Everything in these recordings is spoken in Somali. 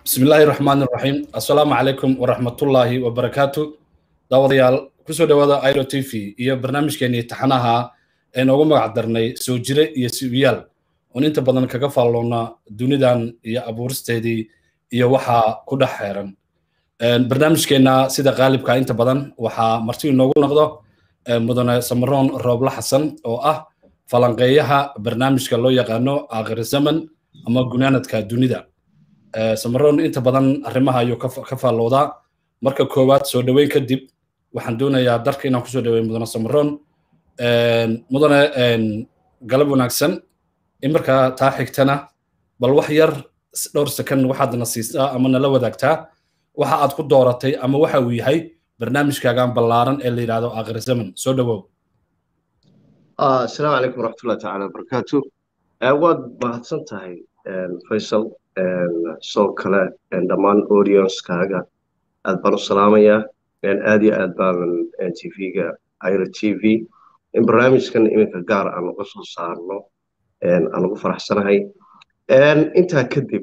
bismi illaahi raxmaan iraxiim assalaamu calaykum waraxmatullaahi wabarakaatu daawadayaal kusoo dhowaada iro t v iyo barnaamijkeenii taxanaha ee noogu magac darnay soo jire iyo sibiyaal oon inta badan kaga faalloona dunidan iyo abuuristeedii iyo waxaa ku dhex xeeran barnaamijkeenna sida qaalibka inta badan waxaa marti inoogu noqdo mudane samaroon rooble xasan oo ah falanqeeyaha barnaamijka loo yaqaano aakhir zaman ama gunaanadka dunida samaroon inta badan arrimaha ayuu ka faalloodaa marka koowaad soo dhoweyn kadib waxaan doonayaa darka inaan kusoo dhoweyn mudane samaroon mudane galab wanaagsan in markaa taa xigtana bal wax yar dhowr second waxaadna siisaa ama nala wadaagtaa waxa aad ku dooratay ama waxa uu yahay barnaamijkaagan ballaaran ee la yidhahdo aakhir zaman soo dhowow asalaamu calaykum waraxmatullahi tacaala wabarakaatu waad mahadsan tahay faysal soo kale dhammaan audiencekaaga aad baan u salaamayaa aad iyo aad baanan tv-ga iro t v in barnaamijkan iminka gaar aan uga soo saarno aan ugu faraxsanahay intaa kadib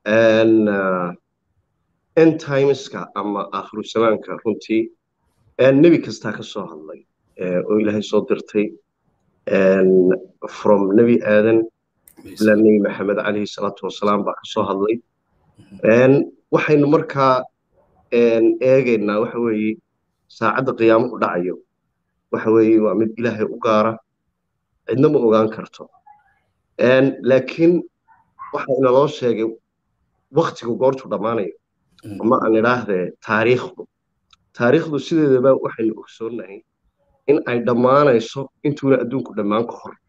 entimeska ama aakhiru zamaanka runtii nebi kastaa ka soo hadlay oo ilaahay soo dirtay from nebi aadan ilaa nebi maxamed calayhi salaatu wasalaam baa ka soo hadlay waxaynu markaa eegaynaa waxa weeye saacadda qiyaamuhu dhacayo waxa weeye waa mid ilaahay u gaara cidna ma ogaan karto laakiin waxa inaloo sheegay waktigu goortu dhammaanayo ama aan idhaahdee taariikhdu taariikhdu sideedaba waxaynu ogsoonnahay in ay dhammaanayso intuuna adduunku dhammaan ka hor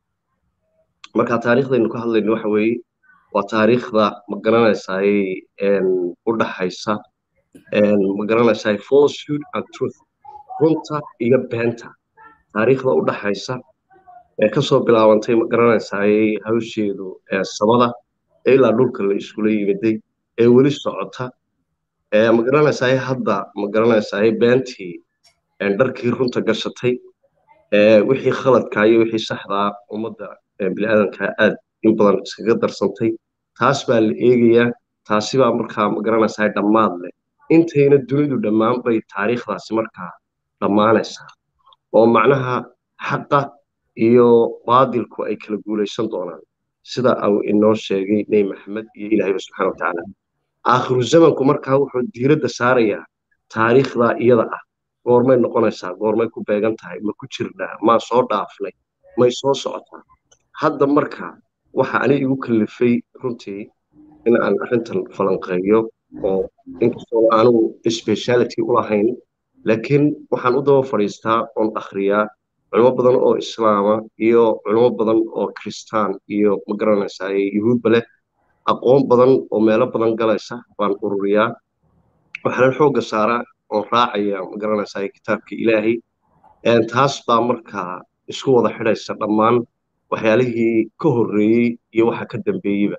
marka taariikhdaynu ka hadlayno waxa weeye waa taariikhda ma garanaysaay u dhaxaysa ma garanaysaay falsehood and truth runta iyo beenta taariikhda u dhaxaysa ee kasoo bilaabantay ma garanaysaay hawsheedu samada ee ilaa dhulka la iskula yimiday ee weli socota ma garanaysaay hadda ma garanaysaay beentii dharkii runta gashatay wixii khaladkaa iyo wixii saxdaa ummadda biniaadanka aad in badan iskaga darsantay taas baa la eegayaa taasi baa markaa ma garanaysaa dhammaad leh intayna dunidu dhammaan bay taariikhdaasi markaa dhammaanaysaa oo macnaha xaqa iyo baadilku ay kala guulaysan doonaan sida uu inoo sheegay nebi maxamed iyo ilaahayba subxana watacaala aakhiru zamanku markaa wuxuu diiradda saarayaa taariikhdaa iyada ah goormay noqonaysaa goormay ku beegan tahay ma ku jirnaa maa soo dhaafnay may soo socotaa hadda marka waxa ani igu kallifay runtii in aan arrintan falanqeeyo oo inkastoo anugu speciality u lahayn laakiin waxaan u daba fadhiistaa oon akhriyaa culimo badan oo islaama iyo culimo badan oo kristaan iyo ma garanaysaa yuhuudba leh aqoon badan oo meelo badan galaysa baan ururiyaa waxaanan xoogga saaraa oon raacaya ma garanaysaa kitaabka ilaahay taas baa markaa isku wada xidhaysa dhammaan waxyaalihii ka horreeyey iyo waxa ka dambeeyeyba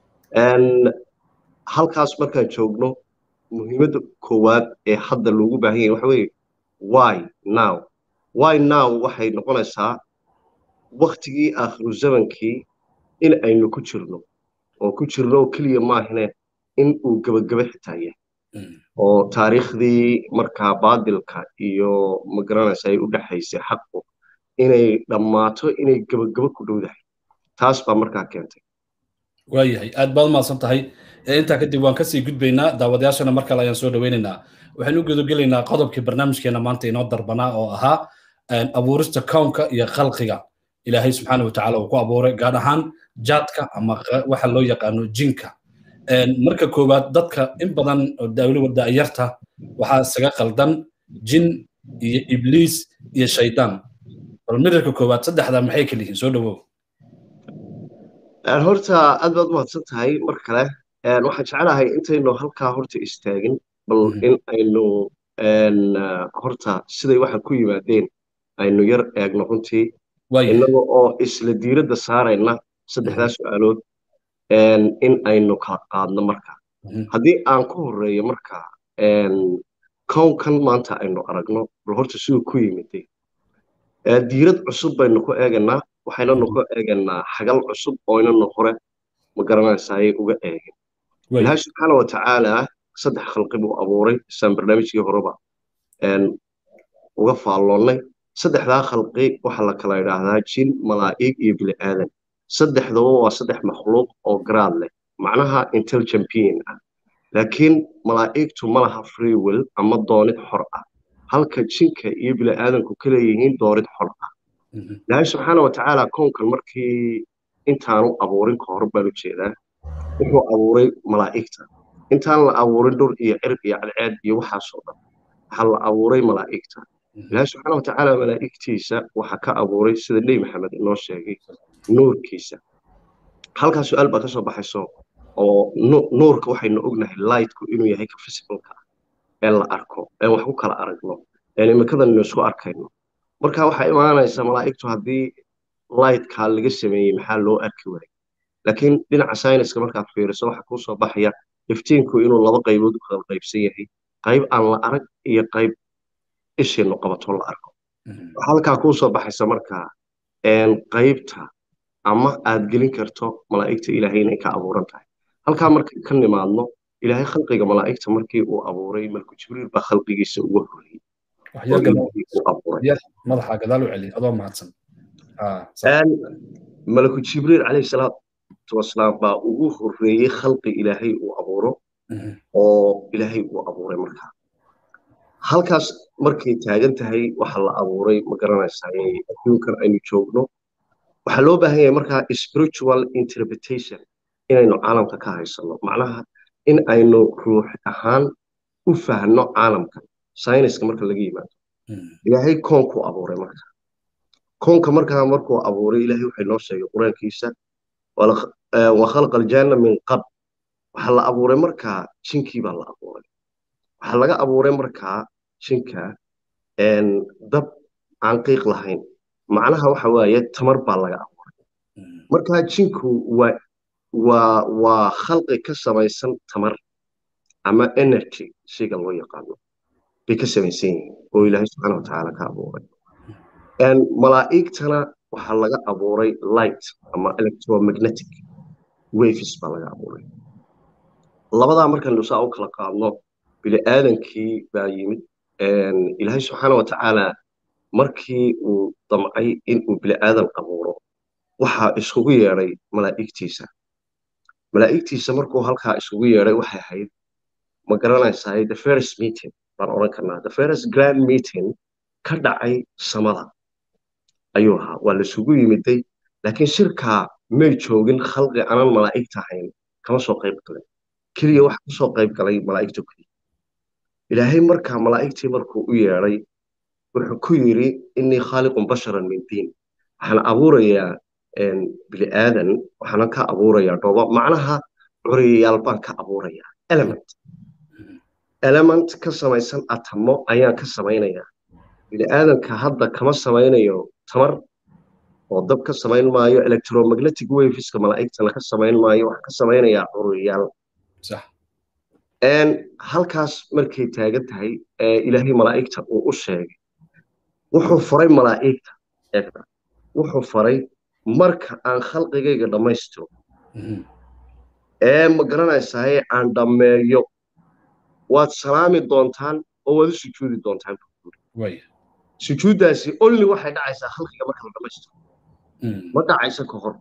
halkaas markaan joogno muhiimadda koowaad ee hadda loogu baahan yahay waxa weeye why now why now waxay noqonaysaa waktigii aakhiru zamankii in aynu ku jirno oo ku jirno keliya maahine in uu gebagebe xitaa yahay oo taariikhdii markaa baadilka iyo ma garanaysa ay u dhexaysay xaqu inay dhammaato inay gebagebo ku dhowdahay taas baa markaa keentay waayahay aad baad umahadsan tahay intaa kadib waan kasii gudbaynaa daawadayaashana mar kale ayaan soo dhoweynaynaa waxaynu u gudogelaynaa qodobkii barnaamijkeena maanta inoo darbanaa oo ahaa abuurista kownka iyo khalqiga ilaahay subxaana watacaala uu ku abuuray gaar ahaan jaadka ama waxa loo yaqaano jinka marka koowaad dadka in badan oo weliba da'yarta waxaa isaga qaldan jin iyo ibliis iyo shaydaan bal midarka koowaad saddexda maxay kala yihiin soo dhowow horta aad baad umahadsan tahay mar kale waxaan jeclahay intaynu halkaa horta istaagin bal in aynu horta siday waxaan ku yimaadeen aynu yar eegno runtii innaga oo isla diiradda saarayna saddexdaa su-aalood in aynu kala qaadno marka haddii aan ku horreeyo marka kownkan maanta aynu aragno bal horta siduu ku yimiday diirad cusub baynu ku eegaynaa waxaynanu ku eegaynaa xagal cusub oo inanu hore ma garanaysaayay uga eegin ilaahay subxaana wa tacaala saddex khalqi buu abuuray isaan barnaamijkii horeba uga faalloonnay saddexdaa khalqi waxaa la kala idhaahdaa jin malaa'ig iyo bini aadan saddexdaba waa saddex makhluuq oo garaad leh macnaha intelligent being ah laakiin malaa'igtu ma laha free will ama doonid xor ah halka jinka iyo bini aadanku ka leeyihiin doonid xor ah ilaahay subxaana wa tacaala kownkan markii intaanu abuurin ka hor baan u jeedaa wuxuu abuuray malaa'igta intaan la abuurin dhur iyo cirq iyo cadceed iyo waxaasoo dhan waxaa la abuuray malaa'igta ilaahay subxaana wa tacaala malaa'igtiisa waxaa ka abuuray sida nebi maxamed inoo sheegay nuurkiisa halkaa su-aal baa ka soo baxayso oo nuurka waxaynu ognahay lightku inuu yahay ka physicalka ah ee la arko ee wax ku kala aragno ee imikadannu isku arkayno marka waxaa imaanaysa malaa'igtu haddii lightka laga sameeyey maxaa loo arki waayay laakiin dhinaca sayniska markaad fiiriso waxaa kuu soo baxaya iftiinku inuu laba qaybood u kala qaybsan yahay qayb aan la arag iyo qayb ishiinu qabato la arko waxaa halkaa kuu soo baxaysa markaa qaybta ama aad gelin karto malaa'igta ilaahay inay ka abuuran tahay halkaa markay ka nimaadno ilaahay khalqiga malaa'igta markii uu abuuray malku jibriil baa khalqigiisa ugu horreeyey madaxa gadaal u celi adoo mahadsan malaku jibriil calayhi salaatu wasalaam baa ugu horreeyey khalqi ilaahay uu abuuro oo ilaahay uu abuuray markaa halkaas markay taagan tahay waxa la abuuray ma garanaysaa adduunkan aynu joogno waxaa loo baahan yahay markaa spiritual interpretation inaynu caalamka ka haysano macnaha in aynu ruux ahaan u fahno caalamka sayniska marka laga yimaado ilaahay koonkuu abuuray marka koonka markaa markuu abuuray ilaahay waxay noo sheegay qur-aankiisa wa khalaqa aljanna min qab waxaa la abuuray markaa jinkii baa la abuuray waxaa laga abuuray markaa jinka dab aan qiiq lahayn macnaha waxa waaye tamar baa laga abuuray markaa jinku waa waa waa khalqi ka samaysan tamar ama energy shayga loo yaqaano bay ka samaysan yihiin oo ilaahay subxaana watacaala ka abuuray malaa'igtana waxaa laga abuuray light ama electromagnetic waves baa laga abuuray labadaa markaynu saa u kala qaadno bini aadankii baa yimid ilaahay subxaana watacaala markii uu damcay inuu bini aadan abuuro waxaa iskugu yeedhay malaa'igtiisa malaa'igtiisa markuu halkaa iskugu yeedhay waxay ahayd ma garanaysaa the first meeting baan odhan karnaa the first grand meeting ka dhacay samada ayuu ahaa waa laisugu yimiday laakiin shirkaa may joogin khalqi aanan malaa'igta ahayn kama soo qayb galin keliya waxa ka soo qayb galay malaa'igta keliya ilaahay markaa malaa'igtii markuu u yeedhay wuxuu ku yidhi innii khaaliqun basharan min diin waxaan abuurayaa bini aadan waxaanan ka abuurayaa dhooba macnaha curiyayaal baan ka abuurayaa element element ka samaysan atamo ayaan ka samaynayaa bini aadanka hadda kama samaynayo tamar oo dab ka samayn maayo electromagnetic waveska malaa'igtana ka samayn maayo waxaan ka samaynayaa curiyayaal halkaas markay taagan tahay ilaahay malaa'igta uu u sheegay wuxuu faray malaa'igta eegta wuxuu faray marka aan khalqigayga dhammaystiro ee ma garanaysaye aan dhammeeyo waad salaami doontaan oo waad u sujuudi doontaan sujuuddaasi only waxay dhacaysaa khalqiga marka la dhammaystiro ma dhacaysa ka hor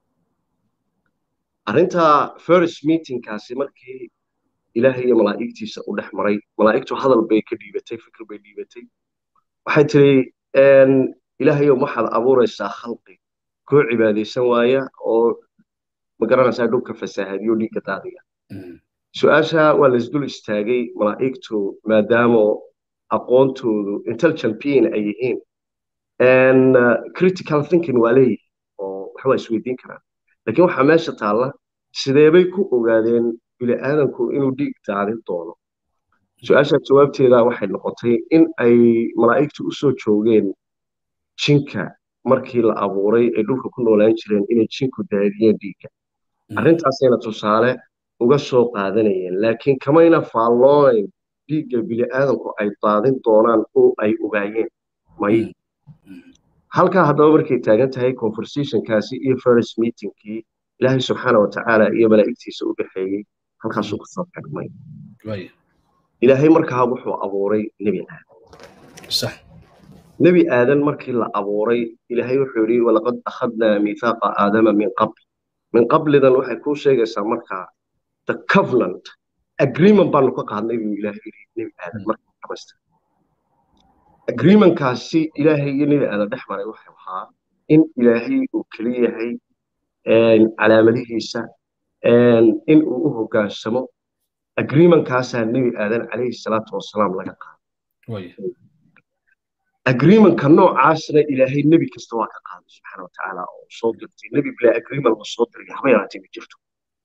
arrinta first meetingkaasi markii ilaahay iyo malaa'igtiisa u dhex maray malaa'igtu hadal bay ka dhiibatay fikir bay dhiibatay waxay tiri ilaahayow waxaad abuuraysaa khalqi koo cibaadaysan waaya oo ma garanaysaa dhulka fasaahadiyo dhiigga daadiga su-aasha waa laisdul istaagay malaa'igtu maadaama aqoontoodu intelligent being ay yihiin critical thinking waa leeyihin oo waxbaa isweydiin karaan laakiin waxaa meesha taalla sideebay ku ogaadeen bini aadanku inuu dhiig daadin doono su-aasha jawaabteeda waxay noqotay in ay malaa'igtu u soo joogeen jinka markii la abuuray ay dhulka ku noolaan jireen inay jinku daadiyeen dhiigga arrintaasayna tusaale uga soo qaadanayeen laakiin kamayna faalloonayn dhiigga bini aadanku ay daadin doonaan oo ay ogaayeen may halkaa haddaba markay taagan tahay conversationkaasi iyo first meetingkii ilaahay subxaana watacaala iyo malaa'igtiisa u dhexeeyey halkaasuu kasoo xidhmay waaya ilaahay markaa wuxuu abuuray nebi aadan sax nebi aadan markii la abuuray ilaahay wuxuu yidhi walaqad akhadnaa miithaaqa aadama min qabl min qablidan waxay kuu sheegaysaa markaa the covenant agreement baanu ka qaadnay buu ilaahay yidhi nebi aadan markii dhamaystir agreementkaasi ilaahay iyo nebi aadan dhex maray waxay ahaa in ilaahay uu keli yahay calaamadihiisa in uu u hoggaansamo agreementkaasaa nebi aadan calayhi salaatu wasalaam laga qaaday waaya agreementka noocaasna ilaahay nebi kasta waa ka qaaday subxaana watacaala oo soo dirtay nebi bilaa agreement la soo diray haba yaraatay ma jirto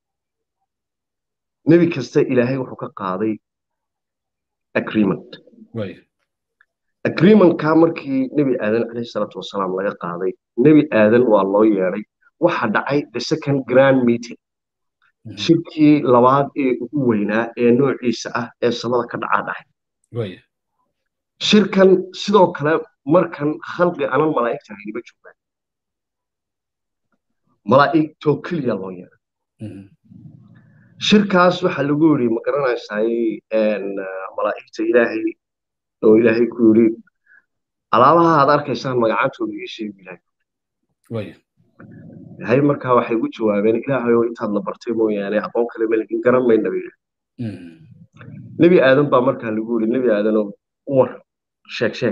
nebi kasta ilaahay wuxuu ka qaaday agreement waaya agreementka markii nebi aadan calayhi salaatu wasalaam laga qaaday nebi aadan waa loo yeedhay waxa dhacay the second grand meeting shirkii labaad ee ugu weynaa ee noociisa ah ee samada ka dhacaa dhacay waaya shirkan sidoo kale markan khalqi anan malaa'igta haynima joogaan malaa'igtoo keliya loo yeedhay shirkaas waxaa lagu yidhi ma garanaysaay malaa'igta ilaahay oo ilaahay ku yidhi alaabaha aad arkaysaan magacantooda ii sheegi ilaahay waaya ilaahay markaa waxay ugu jawaabeen ilaahay oo intaad la bartay mooyaane aqoon kale malagin garan mayna bay nebi aadan baa markaa lagu yidhi nebi aadanoo war sheeg sheeg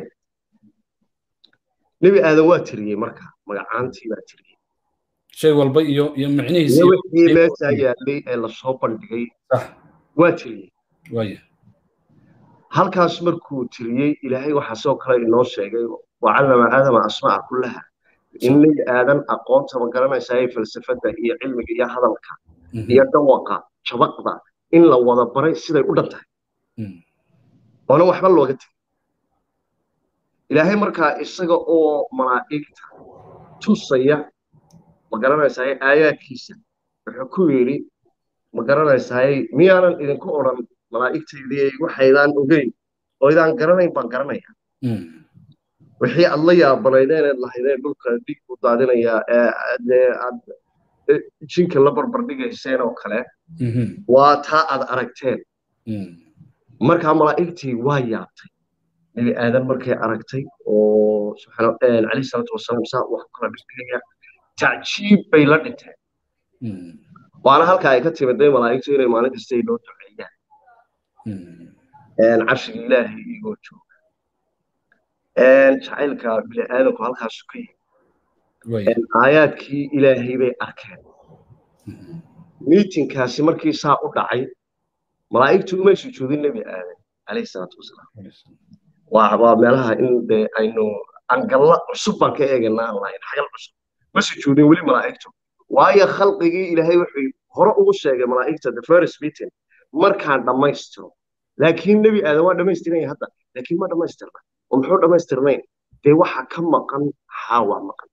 nebi aadan waa tiriyey markaa magacaantii baa tiriyey shay walba iyo iyo micnihiisa iyo wixii meeshaa yaallay ee lasoo bandhigay sax waa tiriyey waaya halkaas markuu tiriyey ilaahay waxaa sidoo kale inoo sheegay wacallama aadama asma'a kullaha in nebi aadan aqoonta ma garanaysaa ee falsafadda iyo cilmiga iyo hadalka iyo dhawaqa jabaqda in la wada baray siday u dhan tahay oona waxba looga tegin ilaahay markaa isaga oo malaa'igta tusaya ma garanaysaa aayaadkiisa wuxuu ku yidhi ma garanaysaa miyaanan idinku odhan malaa'igtaydii waxaydaan ogeyn oo idaan garanayn baan garanaya wixii aad la yaabanaydeen eed lahaydeen dhulka dhig u daadinayaa ee aad jinka la barbardhigayseen oo kale waa taa aad aragteen markaa malaa'igtii waa yaabtay nebi aadan markay aragtay oo calayhi salaatu wasalaam saa wax kala dhigdhigaya tacjiib bay la dhinteen waana halka ay ka timiday malaa'igtu inay maalin kasta ay noo duceeyaan carshiga ilaahay igoo jooga jacaylka bini aadanku halkaasu ka yimi aayaadkii ilaahay bay arkeen miitinkaasi markii saa u dhacay malaa'igtu umay sujuudin nebi aadan calayhi salaatu wasalaam waa meelaha in de aynu angalla cusub baan ka eeganaa aan lahayn xagal cusub ma sujuudin weli malaa'igtu waayo khalqigii ilaahay wuxuu hore ugu sheegay malaa'igta the first meeting markaan dhammaystiro laakiin nebi aadan waa dhammaystiranya hadda laakiin ma dhammaystirna oo muxuu dhammaystirnayn dee waxa ka maqan xaawa maqan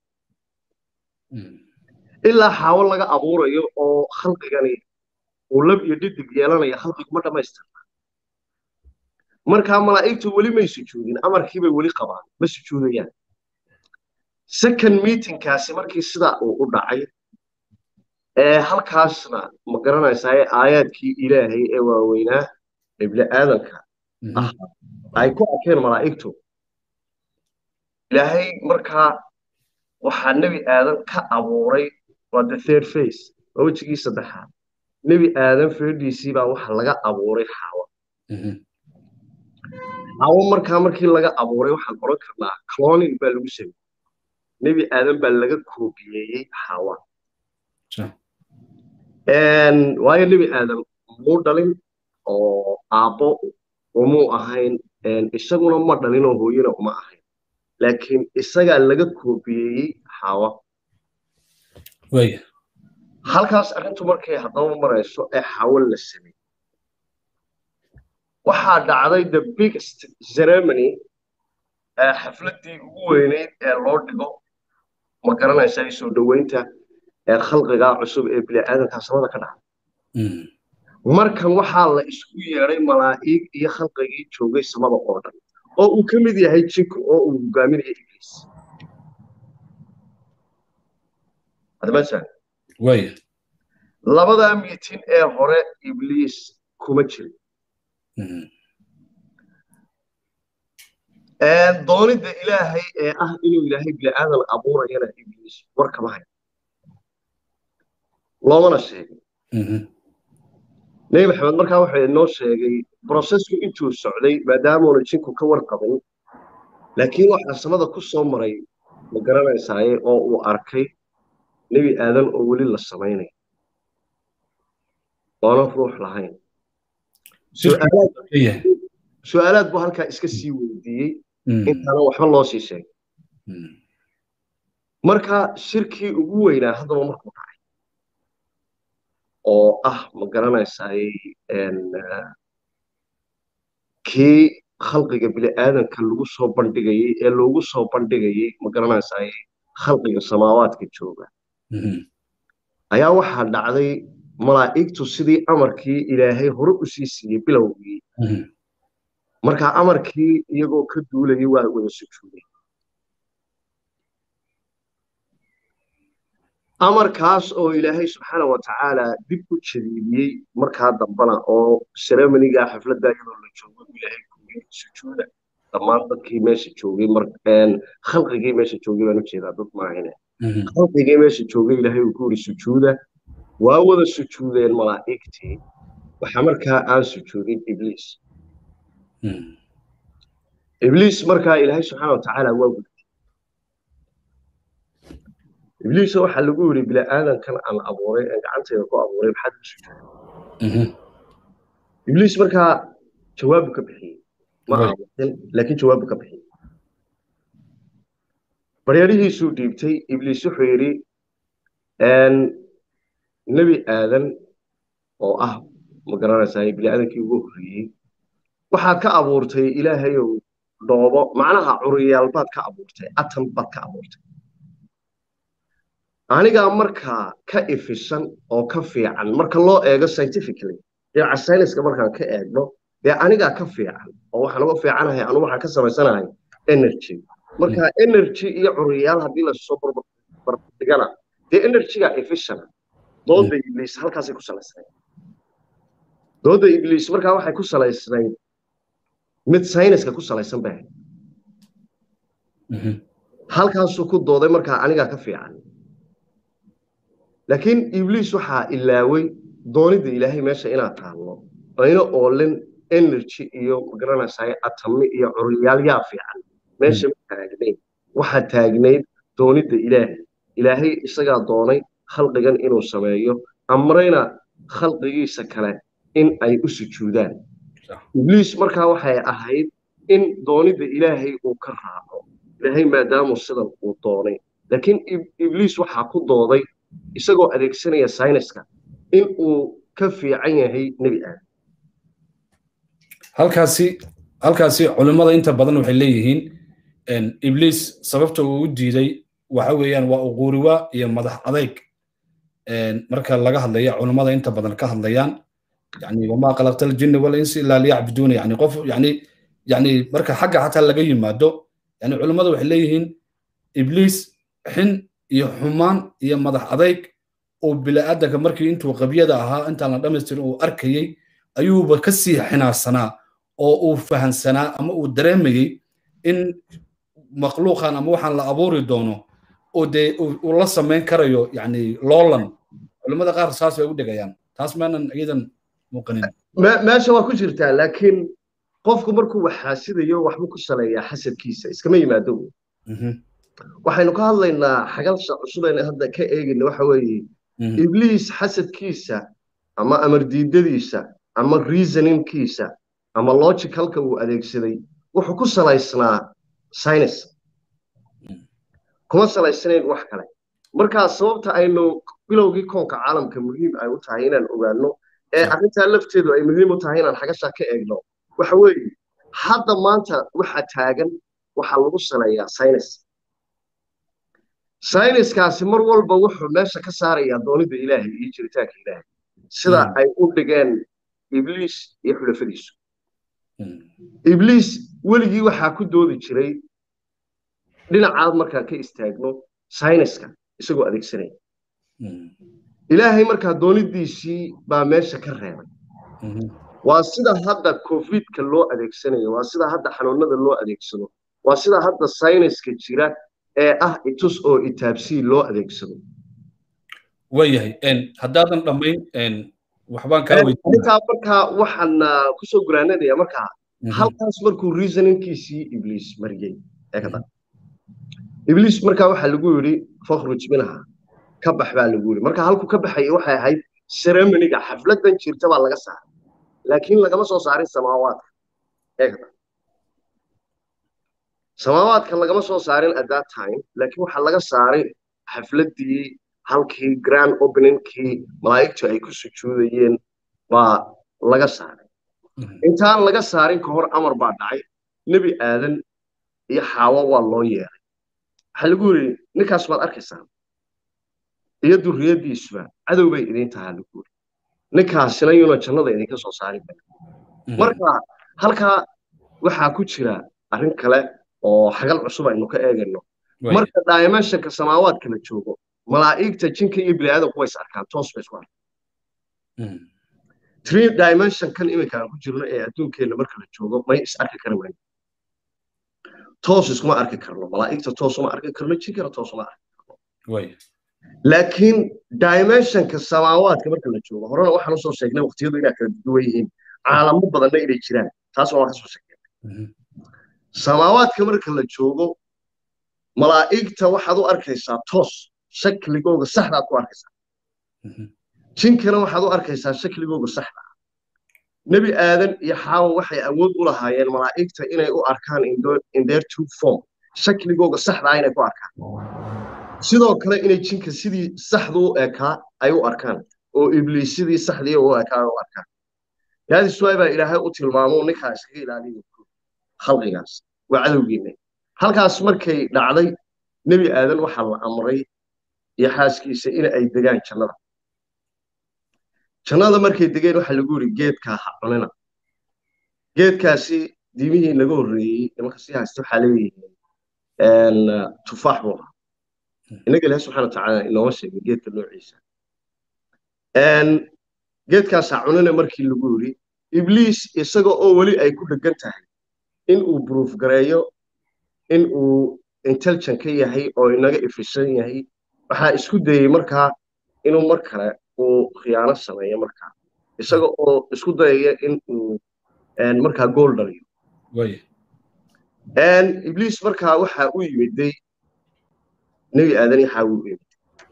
ilaa xaawo laga abuurayo oo khalqigani uu lab iyo dhidig yeelanaya khalqigu ma dhammaystirna markaa malaa'igtu weli may sujuudin amarkiibay weli qabaan ma sujuudayaan second meetingkaasi markii sidaa uu u dhacay ee halkaasna ma garanaysaa aayaadkii ilaahay ee waaweynaa ee bini aadanka ah ay ku arkeen malaa'igtu ilaahay markaa waxaa nebi aadan ka abuuray waa the third face waa wejigii saddexaad nebi aadan feedhiisii baa waxa laga abuuray xaawo xaawo markaa markii laga abuuray waxaan oran karnaa cloning baa lagu sameeyey nebi aadan baa laga koobiyeeyey xaawa waayo nebi aadan muu dhalin oo aabbo umuu ahayn isaguna ma dhalin oo hooyana uma ahayn laakiin isagaa laga koobiyeeyey xaawa halkaas arrintu markay haddaba marayso ee xaawo la sameeyey waxaa dhacday the biggest ceremony xafladdii ugu weyneyd ee loo dhigo ma garanaysaa soo dhoweynta ee khalqigaa cusub ee bini'aadanka samada ka dhacay markan waxaa la isku yeedhay malaa'ig iyo khalqigii joogay samada oo dhan oo uu ka mid yahay jinku oo uu hogaaminayo ibliis adamasan labadaa miitin ee hore ibliis kuma jirin doonidda ilaahay ee ah inuu ilaahay bini'aadan abuurayana ibliis war kama hayo loomana sheegin nebi maxamed markaa wuxuu inoo sheegay brosesku intuu socday maadaamuuna jinku ka warqabin laakiin waxaa samada ku soo maray ma garanaysaaye oo uu arkay nebi aadan oo weli la samaynayo oonan ruux lahayn su-aalaad buu halkaa iska sii weydiiyey intaanan waxba loo sii sheegay marka shirkii ugu weynaa haddaba markuu dhacay oo ah ma garanaysaay kii khalqiga bini'aadanka lagu soo bandhigayey ee loogu soo bandhigayey ma garanaysaay khalqiga samaawaadka jooga ayaa waxaa dhacday malaa'igtu sidii amarkii ilaahay hore u sii siiyey bilowgii markaa amarkii iyagoo ka duulayay waa wada sujuuday amarkaas oo ilaahay subxaana wa tacaala dib u jadiidiyey markaa dambana oo ceremoniga xafladda iyadoo la joogo ilaahay kuuyey sujuuda dhammaan dadkii meesha joogay khalqigii meesha joogay baan ujeedaa dad maahine khalqigii meesha joogay ilaahay uu ku yiri sujuuda waa wada sujuudeen malaa'igtii waxaa markaa aan sujuudin ibliis ibliis markaa ilaahay subxaana wa tacaala waa gudbay ibliis waxaa lagu yiri bini'aadankan aan abuuray aan gacantayda ku abuuray maxaad u sujuuday ibliis markaa jawaabu ka bixiyey ma aamusin laakiin jawaabu ka bixiyey baryarihiisuu dhiibtay ibliis wuxuu yidhi nebi aadan oo ah ma garanaysaa bini'aadankii ugu horreeyey waxaad ka abuurtay ilaahayow dhoobo macnaha curiyaal baad ka abuurtay atan baad ka abuurtay anigaa markaa ka ifisan oo ka fiican marka loo eego scientifically dhinaca sayniska markaan ka eegno dee anigaa ka fiican oo waxaan uga fiicanahay anu waxaan ka samaysanahay energy marka energy iyo curiyaal haddii lasoo barbardhigana dee energyga efficient dooda ibliis halkaasay ku salaysnayd dooda ibliis markaa waxay ku salaysnayd mid sayniska ku salaysan bay ahayd halkaasuu ku dooday markaa anigaa ka fiican laakiin ibliis waxaa ilaaway doonida ilaahay meesha inaad taallo ayna oolin energy iyo magaranaysaa atami iyo curiyaal yaa fiican meesha ma taagnayd waxaa taagnayd doonida ilaahay ilaahay isagaa doonay khalqigan inuu sameeyo amrayna khalqigiisa kale in ay u sujuudaan ibliis markaa waxay ahayd in doonida ilaahay uu ka raaco ilaahay maadaamuu sidan uu doonay laakiin ibliis waxaa ku dooday isagoo adeegsanaya sayniska in uu ka fiican yahay nebi aadam halkaasi halkaasi culimmada inta badan waxay leeyihiin ibliis sababta uu u diiday waxa weeyaan waa uquuriwa iyo madax adayg marka laga hadlaya culimmada inta badan ka hadlayaan yani wamaa qalaqta aljinna walinsi ilaa liyacbuduuna yani qof yani yani marka xagga xataa laga yimaado yani culimmada waxay leeyihiin ibliis xin iyo xumaan iyo madax adayg uu bila'aadanka markii intuu qabyada ahaa intaan la dhamaystirin uu arkayey ayuuba ka sii xinaarsanaa oo uu fahansanaa ama uu dareemayey in makhluuqan ama waxaan la abuuri doono oo dee uu la samayn karayo yani loolan culimmada qaar saas bay u dhigayaan taas maanan iyadan muuqanin meesha waa ku jirtaa laakiin qofku markuu wax xaasidayo waxbuu ku saleeyaa xasadkiisa iskama yimaado waxaynu ka hadlaynaa xagalsha cusub aynu hadda ka eegayna waxa weeye ibliis xasadkiisa ama amardiidadiisa ama reasoningkiisa ama logicalka uu adeegsaday wuxuu ku salaysnaa science kuma salaysanayn wax kale markaa sababta aynu bilowgii koonka caalamka muhiim ay u tahay inaan ogaano ee arrintaa lafteedu ay muhiim u tahay inaan xagashaa ka eegno waxa weeye hadda maanta waxa taagan waxaa lagu saleeyaa science sayniskaasi mar walba wuxuu meesha ka saarayaa doonida ilaahay iyo jiritaanka ilaahay sida ay u dhigeen ibliis iyo xulafadiisu ibliis weligii waxaa ku doodi jiray dhinacaad markaan ka istaagno sayniska isagoo adeegsanaya ilaahay markaa doonidiisii baa meesha ka reebay waa sida hadda covidka loo adeegsanayo waa sida hadda xanuunada loo adeegsado waa sida hadda sayniska jira ee ah itus oo itaabsii loo adeegsado waayahay haddaadan dhammayn waxbaan kaa weydiintaa markaa waxaan kusoo guraanadaya markaa halkaas markuu reasoningkiisii ibliis mariyey eegada ibliis markaa waxaa lagu yidhi fakhruj minha ka bax baa lagu yidhi marka halku ka baxaya waxay ahayd ceremoniga xafladan jirta baa laga saaray laakiin lagama soo saarin samaawaadka eegda samaawaadka lagama soo saarin at that time laakiin waxaa laga saaray xafladdii halkii grand openingkii malaa'igtu ay ku sujuudayeen baa laga saaray intaan laga saarin ka hor amar baa dhacay nebi aadan iyo xaawo waa loo yeeray waxaa lagu yidhi ninkaas baad arkaysaan iyo durriyaddiisuba cadow bay idiin tahaa lagu yidhi ninkaasina yuuna jannada idinka soo saarin marka halkaa waxaa ku jira arrin kale oo xagal cusub aynu ka eegayno marka dimensionka samaawaadka la joogo malaa'igta jinka iyo bini'aadanku way is arkaan toos bay isku arkaan three dimensionkan iminka aan ku jirno ee adduunkeenna marka la joogo may is arki kara wayno toos iskuma arki karno malaa'igta toos uma arki karno jinkana toos uma arki karno laakiin dimensionka samaawaadka marka la joogo horena waxaan usoo sheegnay waqtiyadu inaa kala duwan yihiin caalamo badanna inay jiraan taas waan ka soo sheegnay samaawaadka marka la joogo malaa'igta waxaad u arkaysaa toos shakligooga saxdaad ku arkaysaa jinkana waxaad u arkaysaa shakligooga saxda nebi aadan iyo xaawa waxay awood u lahaayeen malaa'igta inay u arkaan in their true form shakligooga saxdaa inay ku arkaan sidoo kale inay jinka sidii saxda u ekaa ay u arkaan oo ibliis sidii saxdii u ekaa u arkaan yaadis waay baa ilaahay u tilmaamo ninkaa iskaga ilaaliya khalqigaas waa cadowgiina halkaas markay dhacday nebi aadan waxaa la amray iyo xaaskiisa in ay degaan jannada jannada markay degeen waxaa lagu yidhi geedkaa ha cunina geedkaasi diimihii naga horreeyey nimanka sii haysta waxaa leeyihiin tufaax buu ahaa innaga ilahi subxana watacaala inooma sheegay geedka noociisa geedkaas ha cunina markii lagu yidhi ibliis isaga oo weli ay ku dhegan tahay in uu bruuf gareeyo in uu intelligent ka yahay oo inaga efishan yahay waxaa isku dayey markaa inuu mar kale uu khiyaano sameeyo markaa isaga oo isku dayaya in uu markaa gool dhaliyo ibliis markaa waxaa u yimiday nebi aadan yaxaa u yimid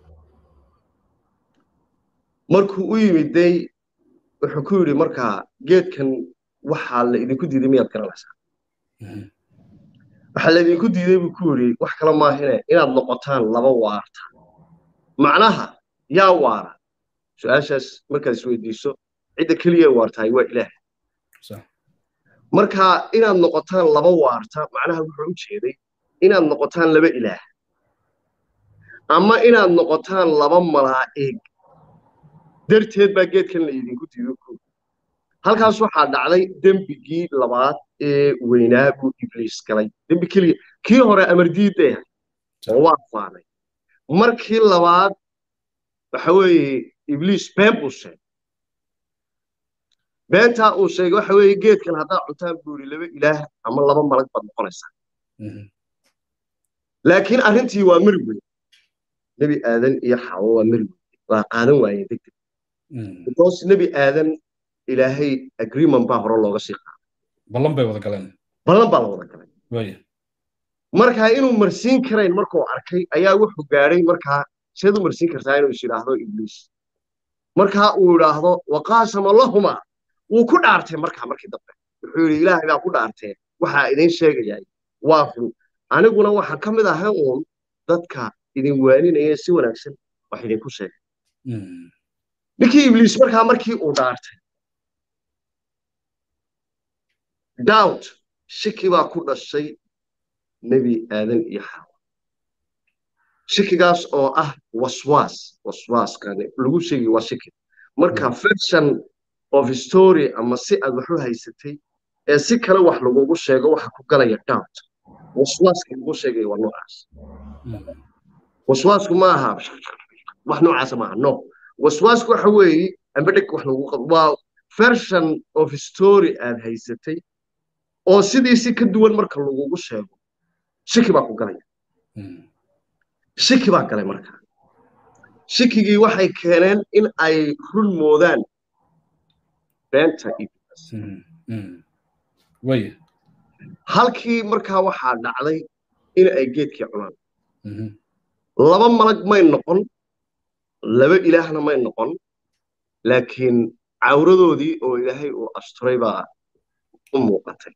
markuu u yimiday wuxuu ku yidhi markaa geedkan waxaa la idinku diiday miyaad garanaysaa waxaa laydinku diiday buu ku yidhi wax kale maahine inaad noqotaan laba waarta macnaha yaa waara su-aashaas markaad isweydiiso cidda keliya waartahay waa ilaah marka inaad noqotaan laba waarta macnaha wuxuu u jeeday inaad noqotaan laba ilaah ama inaad noqotaan laba malaa'ig darteed baa geedkan la idinku diido ku halkaas waxaa dhacday dembigii labaad ee weynaa buu ibliis galay dembi keliya kii hore amardiidday ahay oo waa faanay markii labaad waxa weeye ibliis been buu sheegay beentaa uu sheegay waxa weeye geedkan haddaad cuntaan buu yidhi laba ilaah ama laba malag baad noqonaysaa laakiin arrintii waa mari weyn nebi aadan iyo xawo waa mari weyn waa qaadan waayeen deg deg because nebi aadan ilaahay agreement baa hore looga sii qaaday ballan bay wada galeen ballan baa la wada galay markaa inuu marsiin karayn markuu arkay ayaa wuxuu gaadhay markaa seed u marsiin kartaa inuu is yidhaahdo ibliis markaa uu idhaahdo waqaasama lahuma wuu ku dhaartay markaa markii dambe wuxuu yidhi ilaahay baa ku dhaartee waxaa idiin sheegayay waa run aniguna waxaan ka mid ahay uun dadka idin waaninaya si wanaagsan wax idinku sheegay ninkii ibliis markaa markii uu dhaartay doubt shiki baa ku dhashay nebi aadan iyo xaawa shikigaas oo ah waswaas waswaaskani lagu sheegi waa shiki marka version of story ama si aad wax u haysatay ee si kale wax lagugu sheego waxa ku galaya doubt waswaaska lagu sheegaya waa noocaas waswaasku ma aha wax noocaasa maaha no waswaasku waxa weeye amba dheg wax lagu qabo waa version of story aad haysatay oo sidiisi ka duwan marka lagugu sheego shiki baa ku galaya shiki baa galay marka shikigii waxay keeneen in ay run moodaan beenta iblis halkii markaa waxaa dhacday in ay geedkii cunaan laba malag may noqon laba ilaahna may noqon laakiin cawradoodii oo ilaahay uu asturay baa u muuqatay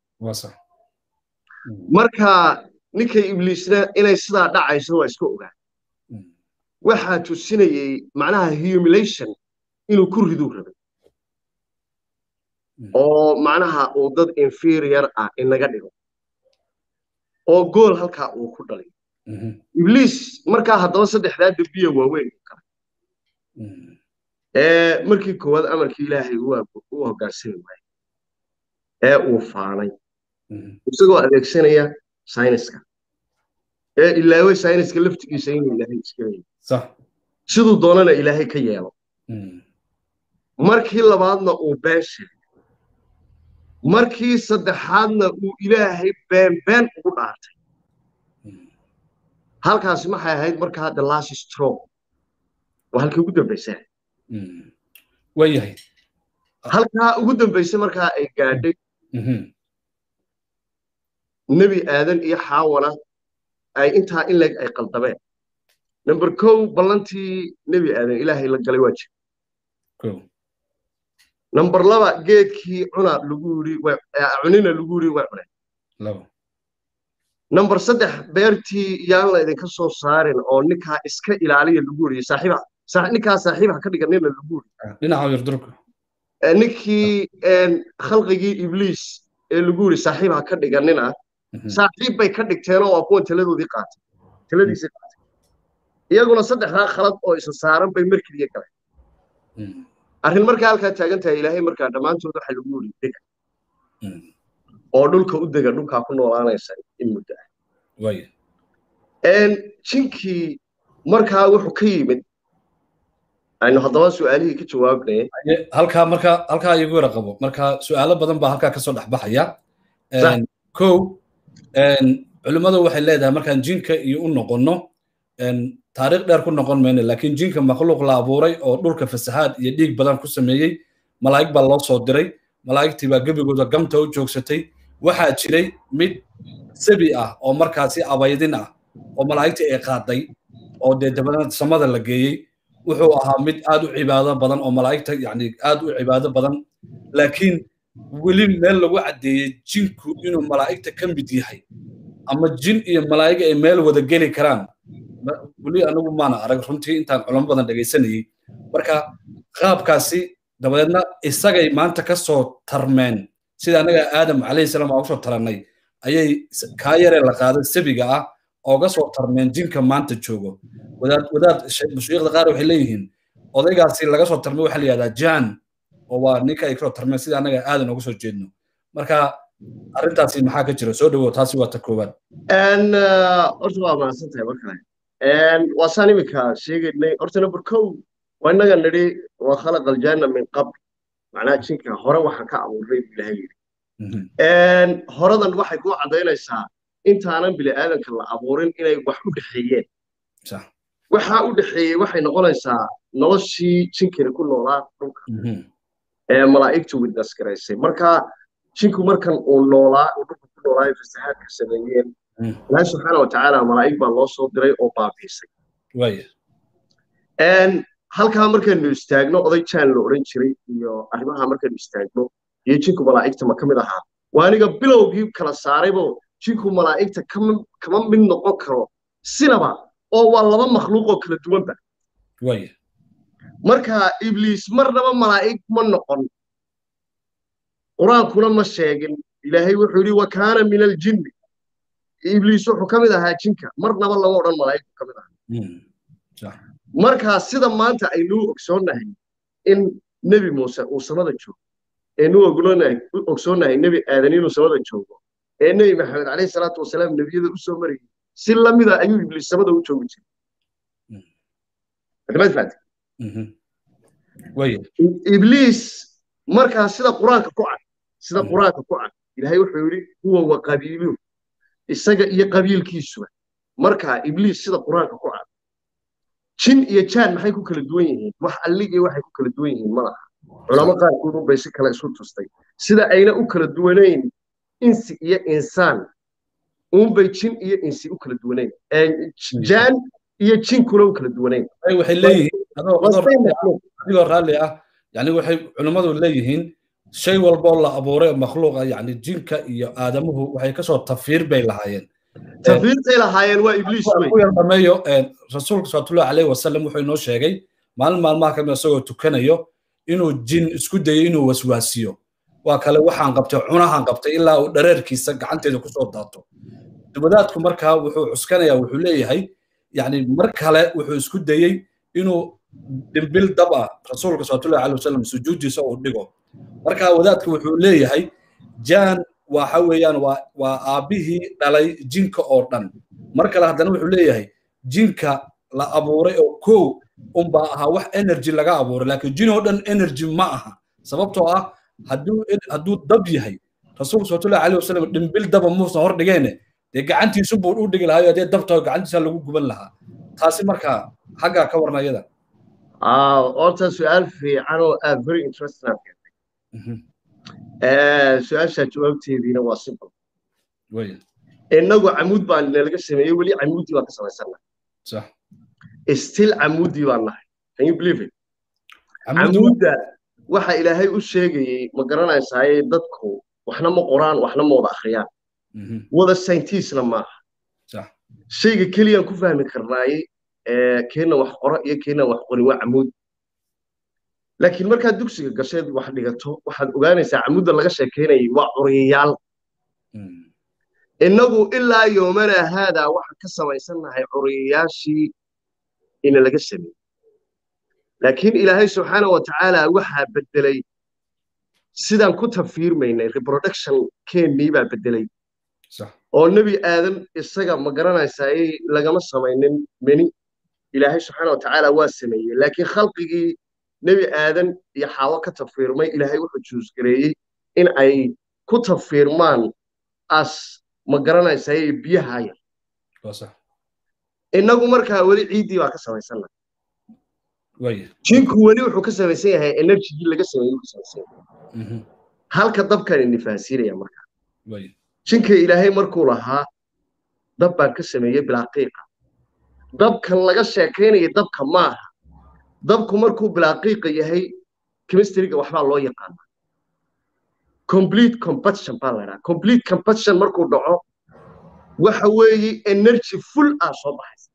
marka ninkay ibliisna inay sidaa dhacayso waa iska ogaa waxaa tusinayey macnaha humilation inuu ku riduu rabay oo macnaha uu dad inferior ah inaga dhigo oo gool halkaa uu ku dhaliyo ibliis markaa haddaba saddexdaa dembiya waaweyn u kale ee markii koowaad amarkii ilaahay u hoggaansami waayey ee uu faanay isagoo adeegsanaya sayniska ee ilaaway sayniska laftigiisa inuu ilaahay iska leeyahay siduu doonana ilaahay ka yeelo markii labaadna uu been sheegay markii saddexaadna uu ilaahay been been ugu dhaartay halkaasi maxay ahayd markaa the last straw waa halkii ugu dambaysaa waayahay halkaa ugu dambaysa markaa ay gaadhay nebi aadan iyo xaawana ay intaa in leeg ay qaldameen number kow ballantii nebi aadan ilaahay la galay waa jir number laba geedkii cuna lagu yidhi cunina lagu yidhi way cuneen number saddex beertii yaan la idinka soo saarin oo ninkaa iska ilaaliya lagu yidhi saaxiiba ninkaa saaxiibaha ka dhiganina lagu yidhi dhinaca yardurka ninkii khalqigii ibliis ee lagu yidhi saaxiibaha ka dhiganina saaxiib bay ka dhigteenoo waa kuwan taladoodii qaatay taladiisii qaatay iyaguna saddexdaa khalad oo isa saaran bay markiliya galeen arrin markaa halkaa taagan tahay ilaahay markaa dhammaantood waxa lagu yidhi dega oo dhulka u dega dhulkaa ku noolaanaysa in muddo ah jinkii markaa wuxuu ka yimid aynu haddaba su'aalihii ka jawaabnay halkaa marka halkaa igu yara qabo marka su'aalo badan baa halkaa kasoo dhex baxaya kow culimmadu waxay leedahay markaan jinka iyo u noqonno taariikh dheer ku noqon mayno laakiin jinka makhluuq la abuuray oo dhulka fasahaad iyo dhiig badan ku sameeyey malaa'ig baa loo soo diray malaa'igtii baa gebigooda gamta u joogsatay waxaa jiray mid sabi ah oo markaasi abaydin ah oo malaa'igtii ay qaaday oo dee dabadna samada la geeyey wuxuu ahaa mid aad u cibaado badan oo malaa'igta yani aad u cibaado badan laakiin weli meel lagu caddeeyey jinku inuu malaa'igta ka mid yahay ama jin iyo malaa'iga ay meel wada geli karaan weli anigu maana arag runtii intaan culamo badan dhegaysanayey marka qaabkaasi dabadeedna isagay maanta ka soo tarmeen sida anaga aadam calayhi salaam aan usoo tarannay ayay kaa yaree la qaaday sabiga ah ooga soo tarmeen jinka maanta joogo wadaad wadaad mushiikhda qaar waxay leeyihiin odaygaasi laga soo tarmay waxaa la yihahdaa jan oo waa ninka ay kasoo tarmeen sida anaga aadan uga soo jeedno marka arrintaasi maxaa ka jira soo dhawow taasi waa ta koowaad horta waa mahadsan tahay mar kale waa saan iminka sheegaynay horta number kow waa innaga nidhi waa khalaqa aljanna min qabl macnaha jinka hore waxaan ka abuuray buu ilahay yidhi horadan waxay kuu caddaynaysaa intaanan bini aadanka la abuurin inay wax u dhexeeyeen waxaa u dhexeeyey waxay noqonaysaa noloshii jinkani ku noolaa dhulka ee malaa'igtu witness garaysay marka jinku markan uu noolaa uu dhulka ku noolaa ay fasahaadka sameeyeen ilaahi subxaana watacaala malaa'ig baa loo soo diray oo baabiisay halkaa markaynu istaagno oday jaan la odhan jiray iyo arrimaha markaynu istaagno iyo jinku malaa'igta ma ka mid ahaa waa aniga bilowgii kala saaraybo jinku malaa'igta kama mid noqon karo sinaba oo waa laba makhluuq oo kala duwanba marka ibliis marnaba malaa'ig ma noqon qur-aankuna ma sheegin ilaahay wuxuu yidhi wa kaana min aljinni ibliis wuxuu ka mid ahaa jinka marnaba lama odhan malaa'igtu ka mid ahaa marka sida maanta aynuu ogsoonnahay in nebi muuse uu samada joogo aynuu ogsoonnahay nebi aadan inuu samada joogo ee nebi maxamed calayhi salaatu wasalaam nebiyada u soo marayay si lamida ayuu ibliis samada u joogi jiray ibliis markaa sida qur-aanka ku cad sida qur-aanka ku cad ilaahay wuxuu yidhi huwa wa qabiiluhu isaga iyo qabiilkiisuba markaa ibliis sida qur-aanka ku cad jin iyo jaan maxay ku kala duwan yihiin wax alligii waxay ku kala duwan yihiin malaha culamo qaarkood unbay si kale isu tustay sida ayna u kala duwanayn insi iyo insaan unbay jin iyo insi u kala duwanayn jaan iyo jinkuna u kala duwanayn waxay leeyihiin adigoo raalli ah yani waxay culimmadu leeyihiin shay walboo la abuuray makhluuqa yani jinka iyo aadamuhu waxay kasoo tafiir bay lahaayeen tafiirtay lahaayeen waa ibliis ku yar dhameeyo rasuulka salawatullahi alayhi wasalam wuxuu inoo sheegay maalin maalmaha kamid isagoo tukanayo inuu jin isku dayo inuu waswaasiyo waa kale waxaan qabtay cunahan qabtay ilaa uu dhareerkiisa gacanteeda kusoo daato dubadaadku markaa wuxuu cuskanayaa wuxuu leeyahay yani mar kale wuxuu isku dayey inuu dhimbil dab ah rasuulka salawatullahi alayhi wasalam sujuudiisa uu dhigo markaa wadaadku wuxuu leeyahay jaan waxa weeyaan waa waa aabbihii dhalay jinka oo dhan mar kale haddana wuxuu leeyahay jinka la abuuray oo kow unbaa ahaa wax energy laga abuuray laakiin jin oo dhan energy ma aha sababtoo ah hadduu hadduu dab yahay rasuulka salawatullahi alayhi wasalam dhimbil daba muusan hor dhigeene dee gacantiisu buu u dhigi lahaa dee dabta gacantiisa lagu guban lahaa taasi markaa xaggaa ka warna iyada horta su-aal fiican oo aad very interesting aad keentay su-aasha jawaabteediina waa simple innagu camuud baan nalaga sameeyey weli camuudii baan ka samaysannah still camuudii baan nahay can you believe it camuudda waxa ilaahay u sheegayey ma garanaysaaye dadku waxna ma qoraan waxna ma wada akhriyaan wada scientistna maaha shayga keliyaan ku fahmi karnaaye keenna wax qoro iyo keenna wax qorin waa camuud laakiin markaad dugsiga gasheed wax dhigato waxaad ogaanaysaa camuudda laga sheekaynayay waa curiyayaal innagu ilaa yoomana haadaa waxaan ka samaysannahay curiyayaashii ina laga sameeyey laakiin ilaahay subxaana wa tacaala waxaa beddelay sidaan ku tafiirmaynay reproduction keennii baa beddelay oo nebi aadan isaga ma garanaysaa lagama samaynin meni ilaahay subxaana wa tacaala waa sameeyey laakiin khalqigii nebi aadan iyo xaawo ka tafiirmay ilaahay wuxuu juusgareeyey in ay ku tafiirmaan as ma garanaysaa biyaha yar innagu markaa weli ciiddii baa ka samaysanna jinku weli wuxuu ka samaysan yahay energygii laga sameeyey ka samaysan yahay halka dabkan nifaasiinaya markaa jinka ilaahay markuu lahaa dab baan ka sameeyey bilaaqiiqa dabkan laga sheekaynaya dabka maaha dabku markuu bilaaqiiqa yahay chemistryga waxbaa loo yaqaana complete combustion baa la dhaha complete combustion markuu dhaco waxa weeye energy full ah soo baxaysa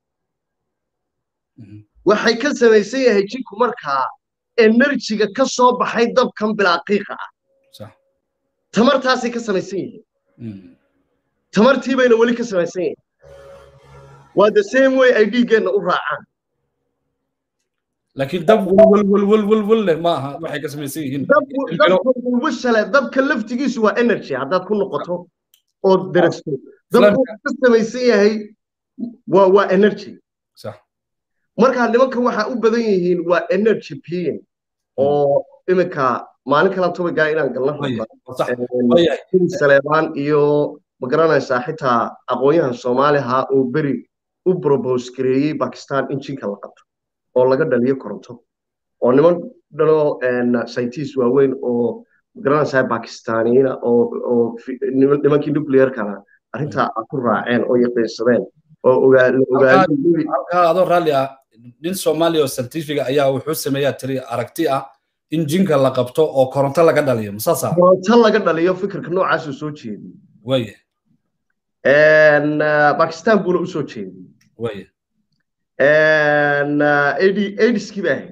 waxay ka samaysan yahay jinku markaa enerjiga ka soo baxay dabkan bilaaqiiqa ah tamartaasay ka samaysan yihiin tamartii bayna weli ka samaysan yihiin waa the same way ay dhiiggeenna u raacaan laakiin dab welwelwelwelwel leh ma aha waxay ka samaysan yihiin dabwashale dabka laftigiisu waa energy haddaad ku noqoto ood darasto dabku ka samaysan yahay waa waa energy markaa nimankan waxaa u badan yihiin waa energy being oo iminka maalin kalan tobagaa inaan galna saleebaan iyo ma garanaysaa xitaa aqoonyahan soomaaliha oo beri u probose gareeyey bakistan in jinka la qabto oo laga dhaliyo koronto oo niman dhanoo scientist waaweyn oo ma garanaysaa bakistaniina oo nimankii nuclearkana arrintaa ku raaceen oo yaqiinsadeen oo ogaadhalkaa adoo raalli ah nin soomaaliya oo scientifiga ayaa wuxuu sameeyaa tiri aragti ah in jinka la qabto oo koronto laga dhaliyo masaasa koronto laga dhaliyo fikirka noocaasuu soo jeediyey waye bakistan buuna usoo jeediyey waye aidiskii baa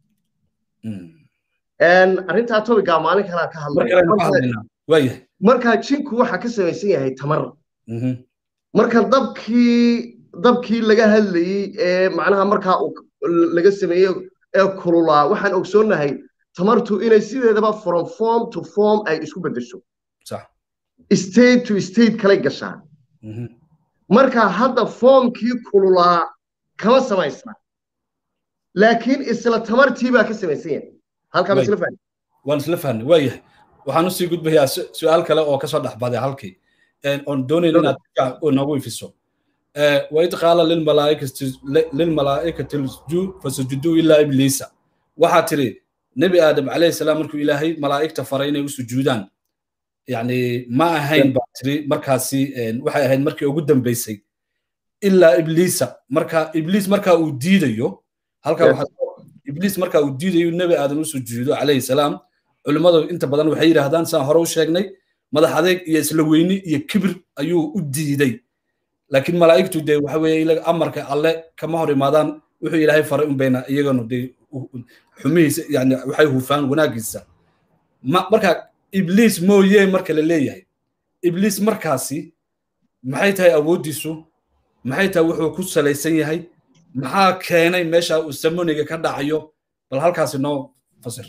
ahayd arrintaa tobigaa maalin kalaa ka hadlay markaa jinku waxaa ka samaysan yahay tamar marka dabkii dabkii laga hadlayey ee macnaha markaa laga sameeyey ee kululaa waxaan ogsoonnahay tamartu inay sideedaba from form to form ay isku beddesho state to state kalay gashaan marka hadda formkii kululaa kama samaysna laakiin isla tamartii baa ka samaysan yahay halkaa ma isla fahmi waan isla fahnay waa yahay waxaan usii gudbayaa su-aal kale oo kasoo dhexbaday halkii oon doonayn inaad noogu ifiso waid qaala lilmalaa'ikati fasujuduu ilaa ibliisa waxaa tiri nebi aadam calayhi salaam markuu ilaahay malaa'igta faray inay u sujuudaan yani ma ahayn baa tiri markaasi waxay ahayd markii ugu dambeysay ilaa ibliisa marka ibliis markaa uu diidayo halkaa waxaa ibliis markaa uu diidayo nebi aadan u sujuudo calayhi salaam culimmadu inta badan waxay yidhaahdaan saan hore u sheegnay madax adeeg iyo isla weyni iyo kibir ayuu u diiday laakiin malaa'igtu dee waxa weeye amarka alle kama hor imaadaan wuxuu ilaahay faray un bayna iyagana dee xumihiisa yani waxay hufaan wanaagiisa marka ibliis mooye marka la leeyahay ibliis markaasi maxay tahay awooddiisu maxay tahay wuxuu ku salaysan yahay maxaa keenay meesha uu samoniga ka dhacayo bal halkaasi noo fasir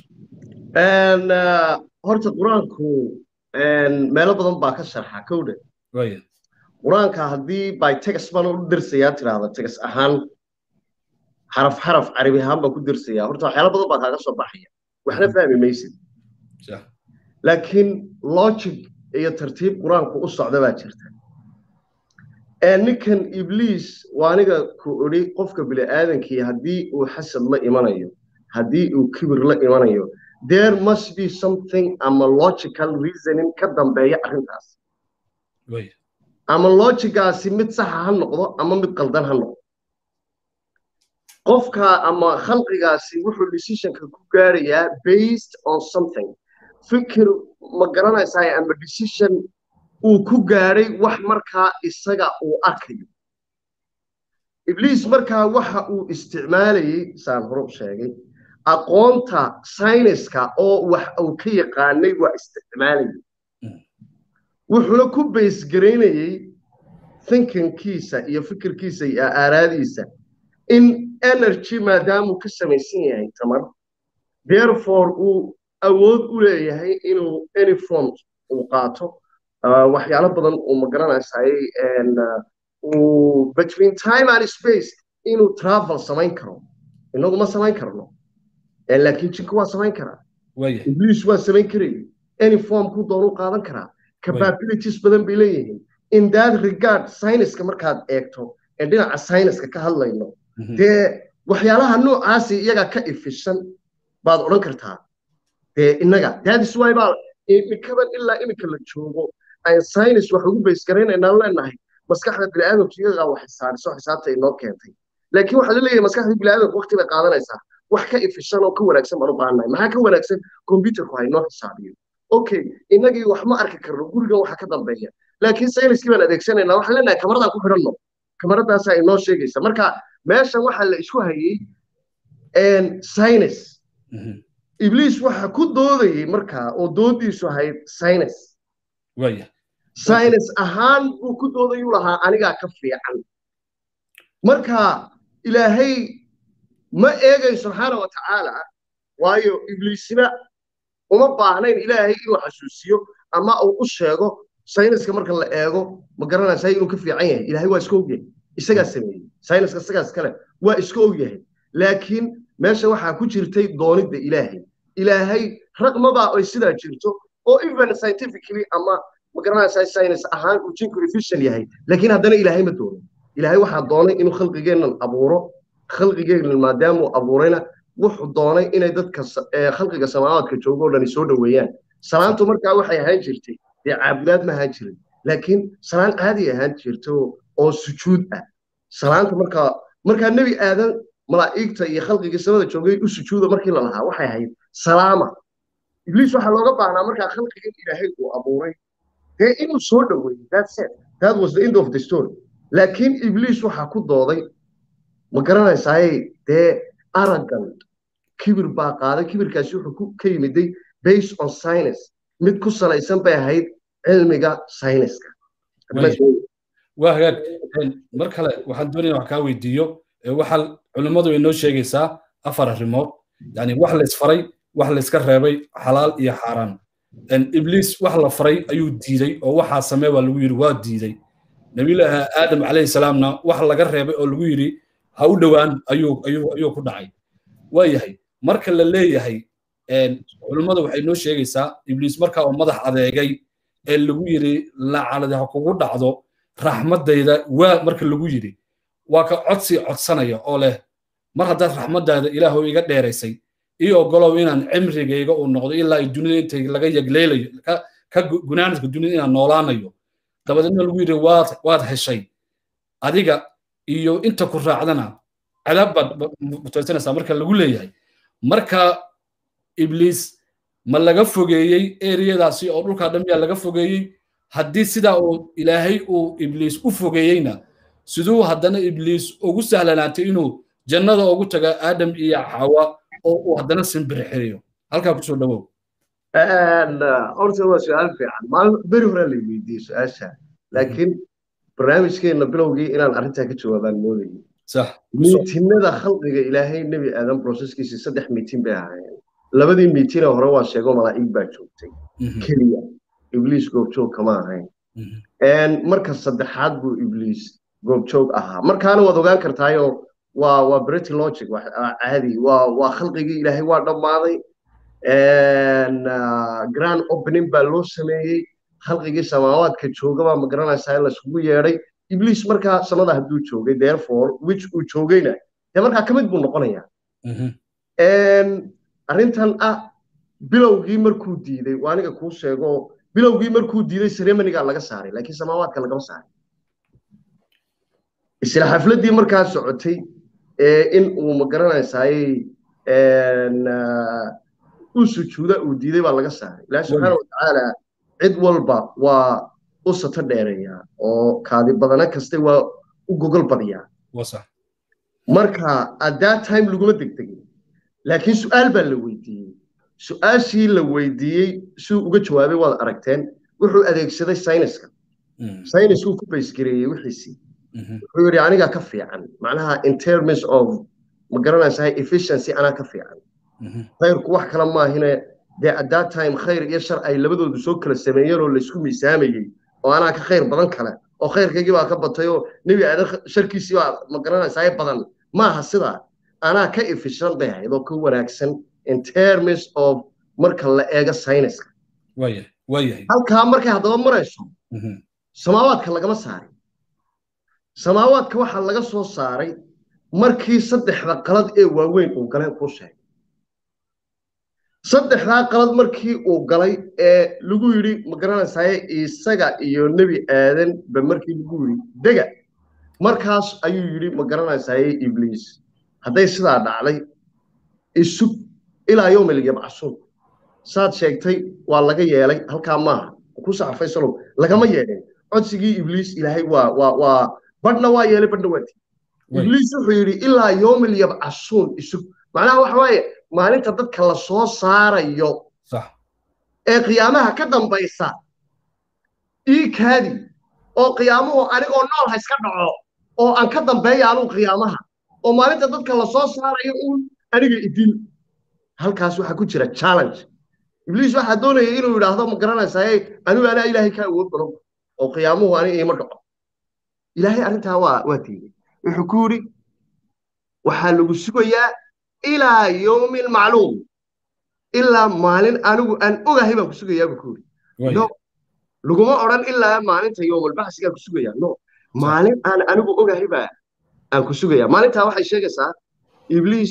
horta qur-aanku meelo badan baa ka sharxa kowdhe qur-aanka haddii by tegas baan u dirsayaa tiraahda tegas ahaan xaraf xaraf carabi ahaan baan ku dirsayaa horta waxyaala badan baa kaaga soo baxaya waxna fahmi maysid laakiin logic iyo tartiib qur-aanku u socda baa jirta ninkan ibliis waa aniga ku odhi qofka bini'aadankii haddii uu xasad la imanayo haddii uu kibir la imanayo there must be something ama logical reasoning ka dambeeya arrintaas ama logigaasi mid saxa ha noqdo ama mid qaldan ha noqdo qofka ama khalqigaasi wuxuu decisionka ku gaarayaa based on something fikir ma garanaysaa ama decision uu ku gaadhay wax markaa isaga uu arkayo ibliis markaa waxa uu isticmaalayey saan hore u sheegay aqoonta sayniska oo wax uu ka yaqaanay waa isticmaalayay wuxuuna ku baysgaraynayey thinkinkiisa iyo fikirkiisa iyo aaraadiisa in energy maadaamuu ka samaysan yahay tamar therefore uu awood u leeyahay inuu any form uu qaato waxyaalo badan uu magaranaysaay uu between time and space inuu travel samayn karo inagu ma samayn karno laakiin jinka waa samayn karaa ibliis waa samayn karaya any form ku doonu qaadan karaa capabilities badan bay leeyihiin in that regard sayniska markaad eegto ee dhinaca sayniska ka hadlayno dee waxyaalaha noocaasi iyaga ka ifishan baad odhan kartaa dee innaga dadis waay baa imikaban ilaa imika la joogo aan saynis wax ugu baysgaraynaynaan leenahay maskaxda bini'aadamku iyagaa wax xisaariso xisaabta inoo keentay laakiin waxaa la leeyahay maskaxda bini'aadamku waqti bay qaadanaysaa wax ka ifishan oo ka wanaagsan baan u baahannahay maxaa ka wanaagsan computerku ha inoo xisaabiyo okay innagii wax ma arki karno gurigan waxa ka dambeeya laakiin sayniskii baan adeegsanaynaa waxaan leenahay kamaradaan ku xidhanno kamaradaasaa inoo sheegaysa marka meeshan waxaa la isku hayey saynis ibliis waxa ku doodayey markaa oo doodiisu ahayd saynis saynis ahaan buu ku doodayuu lahaa anigaa ka fiican marka ilaahay ma eegayo subxaana wa tacaala waayo ibliisna uma baahnayn ilaahay inuu xasuusiyo ama uu u sheego sayniska marka la eego ma garanaysaa inuu ka fiican yahay ilaahay waa iska ogyahay isagaa sameeyey sayniska isagaas kale waa iska ogyahay laakiin meesha waxaa ku jirtay doonidda ilaahay ilaahay raqmabaa ay sidaa jirto oo even scientifically ama ma garanaysaa saynis ahaan uu jinku efficient yahay laakiin haddana ilaahay ma doonin ilaahay waxaa doonay inuu khalqigeennan abuuro khalqigeennan maadaamuu abuurayna wuxuu doonay inay dadka khalqiga samaawaadka joogo o dhani soo dhoweeyaan salaantu markaa waxay ahaan jirtay dee caabudaad ma ahaan jirin laakiin salaan caadi ahaan jirto oo sujuud ah salaanta markaa markaa nebi aadan malaa'igta iyo khalqigii samada joogay u sujuuda markii la lahaa waxay ahayd salaama ibliis waxaa looga baahnaa markaa khalqigan ilaahay uu abuuray dee inuu soo dhoweeyo that's it that was the end of the story laakiin ibliis waxaa ku dooday ma garanaysaay dee arrogant kibir baa qaaday kibirkaasi wuxuu ka yimiday based on science mid ku salaysan bay ahayd cilmiga sayniska waa hagaag mar kale waxaan doonaya wax kaa weydiiyo waxaa culimmadu inoo sheegaysaa afar arrimood yani wax la isfaray wax la iska reebay xalaal iyo xaaraan ibliis wax la faray ayuu diiday oo waxaa samee baa lagu yidhi waa diiday nabiyullaahi aadam calayhi salaamna wax laga reebay oo lagu yidhi ha u dhowaan ayuu ayuu ayuu ku dhacay waa yahay marka la leeyahay culummada waxay noo sheegaysaa ibliis markaa oo madax adeegay ee lagu yidhi lacaladi ha kugu dhacdo raxmaddayda waa marka lagu yidhi waa ka codsi codsanaya oo leh mar haddaad raxmaddaada ilaahu iga dheeraysay ii ogolow inaan cimrigayga uu noqdo ilaa ay dunida intay laga yagleelayo ka gunaanadka dunida inaan noolaanayo dabadeedna lagu yidhi waad waad heshay adiga iyo inta ku raacdana cadaab baad mutaysanaysaa marka lagu leeyahay marka ibliis ma laga fogeeyey eriyadaasi oo dhulkaa dhan miyaa laga fogeeyey haddii sidaa uu ilaahay uu ibliis u fogeeyeyna siduu haddana ibliis ugu sahlanaatay inuu jannada ugu taga aadam iyo xawa oo uu haddana simbirixiriyo halkaa kusoo dhawow horta waa su-aal fiican maalin beri horaa la weydiiyey su-aasha laakiin barnaamijkeenna bilowgii inaan arrintaa ka jawaabaan moodayay miitinada khalqiga ilaahay nebi aadan broseskiisii saddex miitin bay ahaayeen labadii miitinee hore waa sheego malaa'ig baa joogtay keliya ibliis goobjoog kama ahayn marka saddexaad buu ibliis goobjoog ahaa markaana waad ogaan kartaayoo waa waa brety logic caadi waa waa khalqigii ilaahay waa dhammaaday grand opening baa loo sameeyey khalqigii samaawaadka joogabaa ma garanaysaa in laisugu yeedhay ibliis markaa samada hadduu joogay therefore which uu joogayna dee markaa ka mid buu noqonayaa arrintan ah bilowgii markuu diiday waa aniga kuu sheego bilowgii markuu diiday ceremoniga laga saaray laakiin samaawaadka lagama saaray isla xafladdii markaa socotay in uu ma garanaysaayey u sujuuda uu diiday baa laga saaray ilaahi subxaana watacaala cid walba waa u sato dheereeyaa oo kaadi badana kaste waa u gogol badiyaa marka at that time laguma degdegin laakiin su'aal baa la weydiiyey su'aashii la weydiiyey siduu uga jawaabay waad aragteen wuxuu adeegsaday sayniska sayniskuu ku baysgareeyey wixiisii wuxuu yidhi anigaa ka fiican macnaha in terms of ma garanaysaa efficiency anaa ka fiican khayrku wax kale maahine dee at that time khayr iyo shar ay labadoodu soo kala sameeyeen oo laysku miisaamayey oo anaa ka khayr badan kale oo khayrkaygii baa ka batay oo nebi aadan sharkiisii baa ma garanaysaa badan maaha sidaa anaa ka efficient bay ahayd oo ka wanaagsan in terms of marka la eego sayniska halkaa markay haddaba marayso samaawaadka lagama saarin samaawaadka waxaa laga soo saaray markii saddexda qalad ee waaweyn uu galeen kuu sheegay saddexdaa qalad markii uu galay ee lagu yidhi ma garanaysaye isaga iyo nebi aadan ba markii lagu yidhi dega markaas ayuu yidhi ma garanaysaye ibliis hadday sidaa dhacday isug ilaa yowmil yabcasuun saad sheegtay waa laga yeelay halkaa maaha ku saxafay salow lagama yeelin codsigii ibliis ilaahay waa waa waa badhna waa yeelay badhna waa tii ibliis wuxuu yidhi ilaa yowmil yabcasuun isug macnaha waxa waaye maalinta dadka la soo saarayo ee qiyaamaha ka dambaysa ii kaadi oo qiyaamuhu anigoo nool ha iska dhaco oo aan ka dambeeya anuu qiyaamaha oo maalinta dadka la soo saarayo uun aniga idil halkaas waxaa ku jira challenge ibliis waxaa doonaya inuu yidhaahdo ma garanaysaye anigu anaa ilaahay ka awood badan oo qiyaamuhu aniga iima dhaco ilaahay arrintaa waa waa diiday wuxuu ku yidhi waxaa lagu sugayaa ilaa yowmi lmacluum ilaa maalin anigu aan ogahay baan ku sugayaa buu ku yidhi no laguma odhan ilaa maalinta yowmalbaxsigaan ku sugayaa no maalin aan anigu ogahay baa aan ku sugayaa maalintaa waxay sheegaysaa ibliis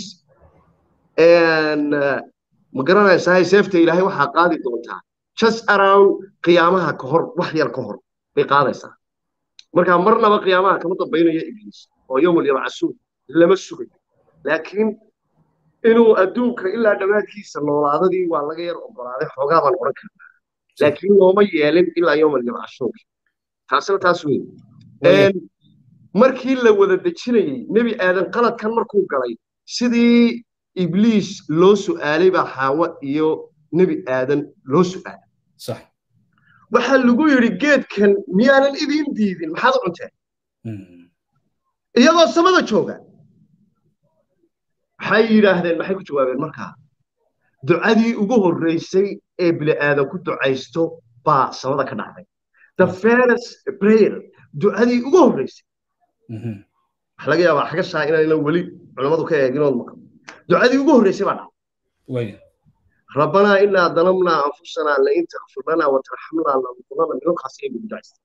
ma garanaysaa seefta ilaahay waxaa qaadi doontaa just around qiyaamaha ka hor wax yar ka hor bay qaadaysaa marka marnaba qiyaamaha kama dambaynayo ibliis oo yowmal yabcasuun lama sugayo laakiin inuu adduunka ilaa dhammaadkiisa noolaadadii waa laga yar ogolaaday xoogaa baan odhan karnaa laakiin looma yeelin ilaa yowmal yabcasuunka taasina taas weyn markii la wada dejinayey nebi aadan qaladkan markuu galay sidii ibliis loo su'aalay baa xaawo iyo nebi aadan loo su'aalay waxaa lagu yidhi geedkan miyaanan idiin diidin maxaad u cunteen iyagoo samada jooga waxay yidhaahdeen maxay ku jawaabeen markaa ducadii ugu horreysay ee bini aadan ku ducaysto baa samada ka dhacday the first prayer ducadii ugu horreysay waxa laga yaabaa xagashaa inayna weli culammadu ka eeginood maqan ducadii ugu horreysay baa dhacday rabbanaa inaa dalamnaa anfusanaa lain takfir lanaa watarxamnaa lanakunana minalkaas ay ugu ducaysta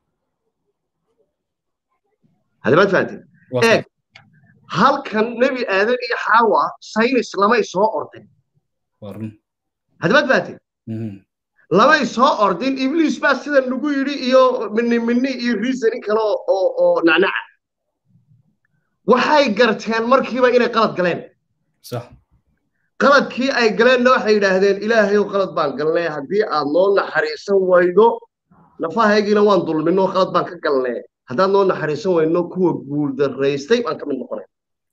hadamaad fahanteen eeg halkan nebi aadan iyo xaawa saynis lamay soo ordin hadamaad fahanteen lamay soo ordin ibliis baa sida nagu yidhi iyo mini mini iyo reasoning kale oo oo nacnaca waxay garteen markiiba inay qalad galeen qaladkii ay galeenna waxay yidhaahdeen ilaahayow qalad baan galnay haddii aad noo naxariisan waydo nafahaygiina waan dulminoo qalad baan ka galnay haddaad noo naxariisan wayno kuwa guuldaraystay baan ka mid noqonay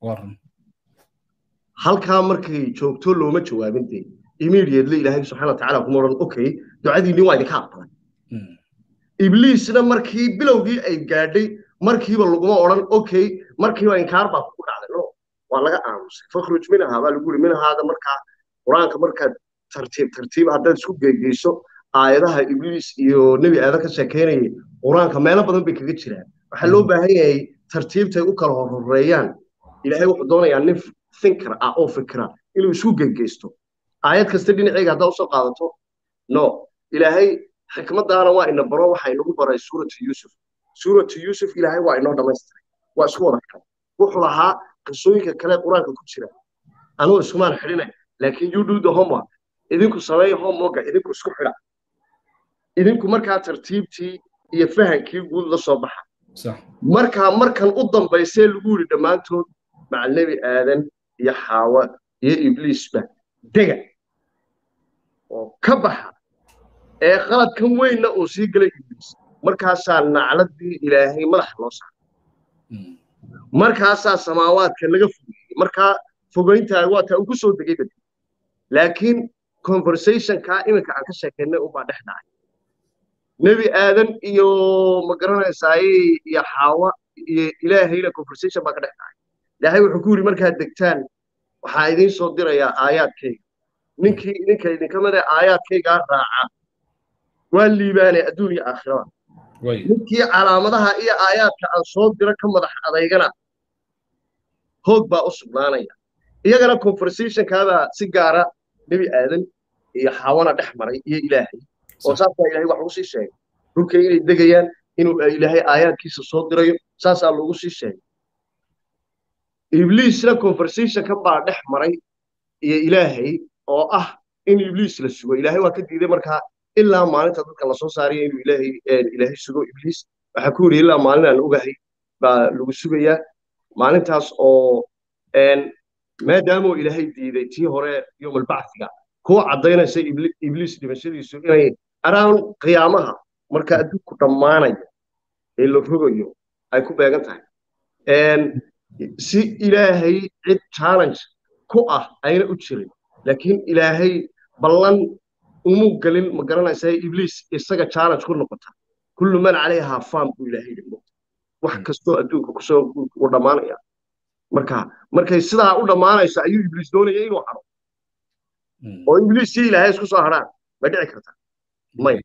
halkaa markay joogto looma jawaabin dee immediately ilaahay subxaana watacaala kuma odhan okay ducadiinni waa idinka aqbalay ibliisna markii bilowgii ay gaadhay markiiba laguma odhan okay markiiba inkaar baa kugu dhacday no waa laga aamusay fakhruj minahaa baa lagu yiri minahaada markaa qur-aanka markaad tartiib tartiib haddaad isku geygeyso aayadaha ibliis iyo nebi aadan ka sheekeynayay qur-aanka meelo badan bay kaga jiraan waxaa loo baahan yahay tartiibtay u kala horhoreeyaan ilaahay wuxuu doonayaa nin thinker ah oo fikira inuu isku geygeysto aayad kasta dhinaceyga haddaa usoo qaadato no ilaahay xikmadaana waa ina baro waxa inagu baray suuratu yuusuf suuratu yuusuf ilaahay waa inoo dhamaystiray waa isku wada xiran wuxuu lahaa qisooyinka kale qur-aanka ku jira anugu iskumaan xidhinay laakiin you do the homework idinku sameeya homeworka idinku isku xidha idinku markaa tartiibtii iyo fahankii guud la soo baxa markaa markan u dambaysee lagu yidhi dhammaantood macal nebi aadan iyo xaawa iyo ibliisba dega oo ka baxa ee qaladkan weynna uu sii galay ibliis markaasaa nacladii ilaahay madaxa loo saaray markaasaa samaawaadka laga fogeeyey markaa fogeyntaa waa taa ugu soo degay badi laakiin conversationkaa iminka aan ka sheekaynay unbaa dhex dhacay nebi aadan iyo ma garanaysaaye iyo xaawa iyo ilaahayna conversation baa ka dhex dhacay ilaahay wuxuu ku yidhi markaad degtaan waxaa idiin soo dirayaa aayaadkayga ninkii idinka idinka mid ee aayaadkaygaa raaca waa liibaanay adduun iyo aakhirada ninkii calaamadaha iyo aayaadka aan soo diro ka madax adaygana hoog baa u sugnaanaya iyagana conversationkaabaa si gaara nebi aadan iyo xaawana dhex maray iyo ilaahay oo saasaa ilaahay wax ugu sii sheegay dhulka inay degayaan inuu ilaahay aayaadkiisa soo dirayo saasaa loogu sii sheegay ibliisna conversationkan baa dhex maray iyo ilaahay oo ah in ibliis la sugo ilaahay waa ka diiday markaa ilaa maalinta dadka lasoo saaraya inuu ilaahay ilaahay sugo ibliis waxaa ku yidhi ilaa maalin aan ogahay baa lagu sugayaa maalintaas oo maadaamuu ilaahay diiday tii hore yowmalbacfiga kuwa caddaynaysa ibliis dhimashadiisu inay araan qiyaamaha marka adduunku dhammaanayo ee la rogayo ay ku beegan tahay si ilaahay cid challenge ku ah ayna u jirin laakiin ilaahay ballan umuu gelin ma garanaysaa ibliis isaga challenge ku noqota kullu man calayhaa faam buu ilaahay yidhi wax kastoo adduunka kusoo u dhammaanaya marka markay sidaa u dhammaanayso ayuu ibliis doonaya inuu haro oo ibliis si ilaahay isku soo haraan ma dhici kartaa maya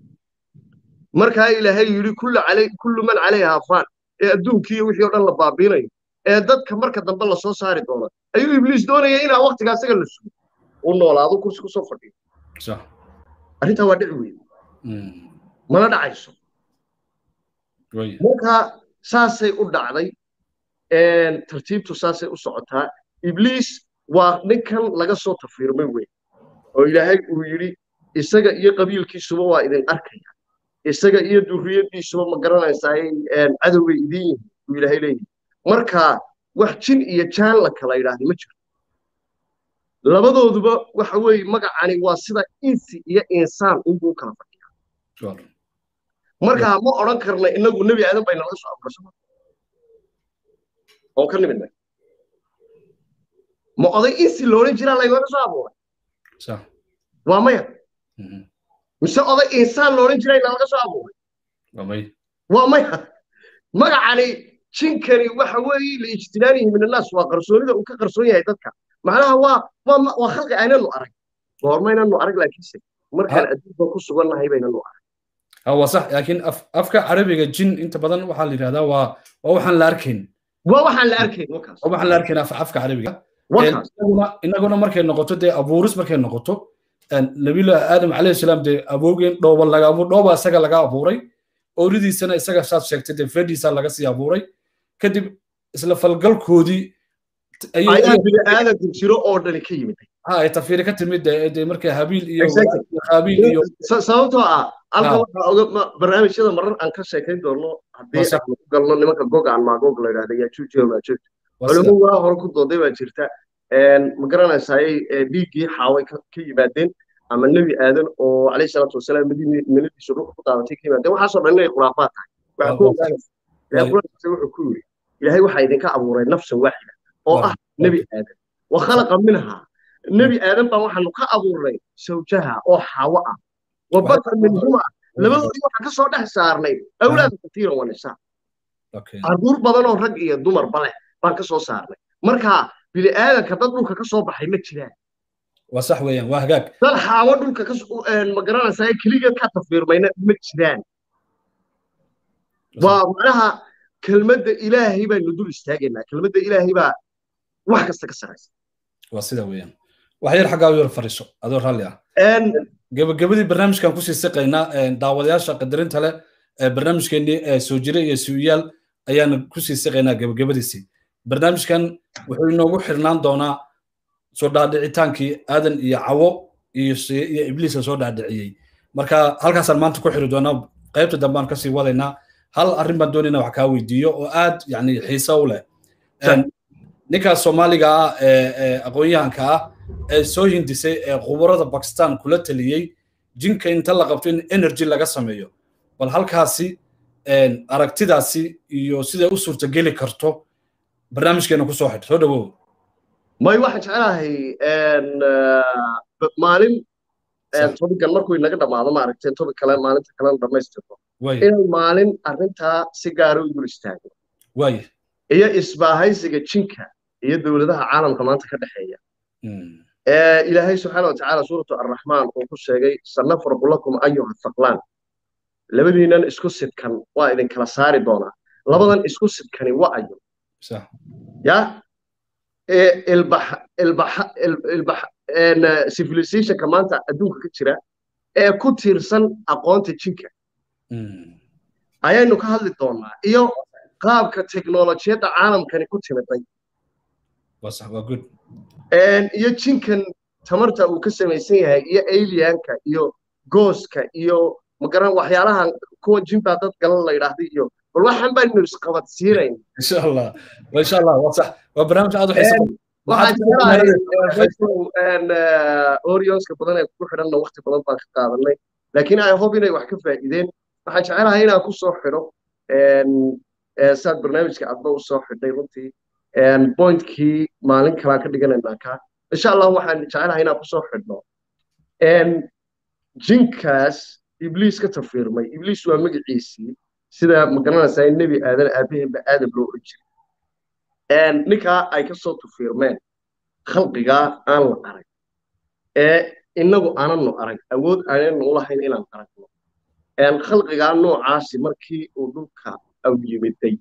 markaa ilaahay yidhi kullu man calayhaa faan ee adduunkii iyo wixii oo dhan la baabiinayo ee dadka marka dambe lasoo saari doono ayuu ibliis doonaya inaa waqtigaa isaga la sugo uu noolaado kursi kusoo fadhiyo arrintaa waa dhici weyn mana dhacayso marka saasay u dhacday tartiibtu saasay u socotaa ibliis waa ninkan laga soo tafiirmay weyn oo ilaahay uu yidhi isaga iyo qabiilkiisuba waa idin arkaya isaga iyo durriyadiisuba ma garanaysaa cadowgay idin yihiin buu ilaahay leeyahay marka wax jin iyo jaan la kala yidhaahda ma jiro labadooduba waxa weeye magacani waa sida insi iyo insaan unbuu kala fadhiyaa marka ma odhan karna inagu nebi aadan bay nalaga soo abuursama oon ka nimidnay ma oday insi loodhan jiraa laynaga soo abuuray waa maya mise oday insaan loodhan jiray nalaga soo abuuray waa maya magacani jinkani waxa weeye liijtinaanihi min annaas waa qarsoonida uu ka qarsoon yahay dadka macnaha waa waa waa khalqi aynanu arag goormaynanu arag laakiinse markaan adduunka ku sugannahay baynanu arag waa sax laakiin afka carabiga jin inta badan waxaa la yidhahdaa waa waa waxaan la arkayn waa waxaan la arkayn wakaas waa waxaan la arkayn afka carabiga inaguna inaguna markay noqoto dee abuuris markay noqoto nabiyullahi aadam calayhi salaam dee awoogeen dhooba laga abuur dhooba isaga laga abuuray ooridiisana isaga saad sheegtay dee feedhiisa laga sii abuuray kadib isla falgalkoodii ayaa bini aadamku jiro oo dhani ka yimid ha ay tafiiri ka timid dee markay habiil iyo qaabiil iyo sababtoo ah halka waxaa oga barnaamijyada marar aan ka sheekayn doono haddii aan ku galno nimanka gog aan maagoog la yidhahda yajuuj iyo maajuuj culimo waa hore ku dooday baa jirta ma garanaysayay dhiiggii xaaway ka yimaadeen ama nebi aadan oo calayhi salaatu wasalaam miladiisu dhulka ku daadatay ka yimaadeen waxaasoo dhan inay khuraafaad tahay waxaa ku ogaanaysa ilahay quraankiisa wuxuu ku yidhi ilaahay waxaa idinka abuuray nafsan waaxida oo ah nebi aadan wa khalaqa minha nebi aadan baan waxaanu ka abuurnay sawjaha oo xaawo ah wa bata minhuma labadoodii waxaan ka soo dhex saarnay awlaada katiiran wa nisaa carruur badan oo rag iyo dumarba leh baan ka soo saarnay marka bini aadanka dad dhulka ka soo baxay ma jiraan waa sax weeyaan waa hagaag dad xaawo dhulka ka ma garanaysaa keligeed ka tafiirmayna ma jiraan waa macnaha kelmadda ilaahay baynu dul istaagaynaa kelmadda ilaahay baa wax kasta ka saraysa waa sida weeyaan wax yar xaggaa yar fariiso adoo raalli ah gebagabadii barnaamijkan kusii siqaynaa daawadayaasha qadarinta leh barnaamijkeennii soo jire iyo suuyaal ayaanu kusii siqaynaa gebagabadiisii barnaamijkan wuxuu inoogu xirnaan doonaa soo dhaadhicitaankii aadan iyo cawo iyo iyo ibliiska soo dhaadhiciyey marka halkaasaan maanta ku xiri doonaa qaybta dambe aan kasii wadaynaa hal arrin baan doonayna wax kaa weydiiyo oo aad yani xiise u leh ninkaas soomaaliga ah ee aqoon-yahanka ah ee soo hindisay ee khubarada bakistan kula taliyey jinka inta la qabto in energy laga sameeyo bal halkaasi aragtidaasi iyo siday u suurtageli karto barnaamijkeena kusoo xidh soo dhawow may waxaan jecelahay maalin tobigan markuu inaga dhammaado maaragtay tobig kale maalinta kalena dhammaystirto inaan maalin arrintaa si gaara u dul istaago waaya iyo isbaahaysiga jinka iyo dowladaha caalamka maanta ka dhexeeya ilaahay subxaana wa tacaala suuratu arraxmaan uu ku sheegay sanafraqu lakum ayuha thaqlaan labadiinan isku sidkan waa idin kala saari doonaa labadan isku sidkani waa ayo ya civilizationka maanta adduunka ka jira ee ku tiirsan aqoonta jinka ayaynu ka hadli doonaa iyo qaabka teknolojiyadda caalamkani ku timiday iyo jinkan tamarta uu ka samaysan yahay iyo alianka iyo gooska iyo magaran waxyaalahan kuwa jinbaa dad galan la yidhaahda iyo bal waxaan baynu isqabadsiinayn insha allah insha allah waa sax waa barnaamij aad u xiisa waxaan jecelahay orionska badan ee ku xidhanna waqti badan baan ka qaadanay laakiin ay hob inay wax ka faa'iideen waxaan jecelahay inaan ku soo xidho saad barnaamijka adba u soo xidhay runtii pointkii maalin kalaan ka dhiganaynaa ka insha allah waxaan jecelahay inaan ku soo xidhno jinkaas ibliis ka tafiirmay ibliis waa magaciisii sida magaranaysaa in nebi aadan aabaheenba aadam loo oran jiray ninkaa ay ka soo tafiirmeen khalqigaa aan la arag ee innagu aananu arag awood aananu ulahayn inaan aragno khalqigaa noocaasi markii uu dhulka aw yimiday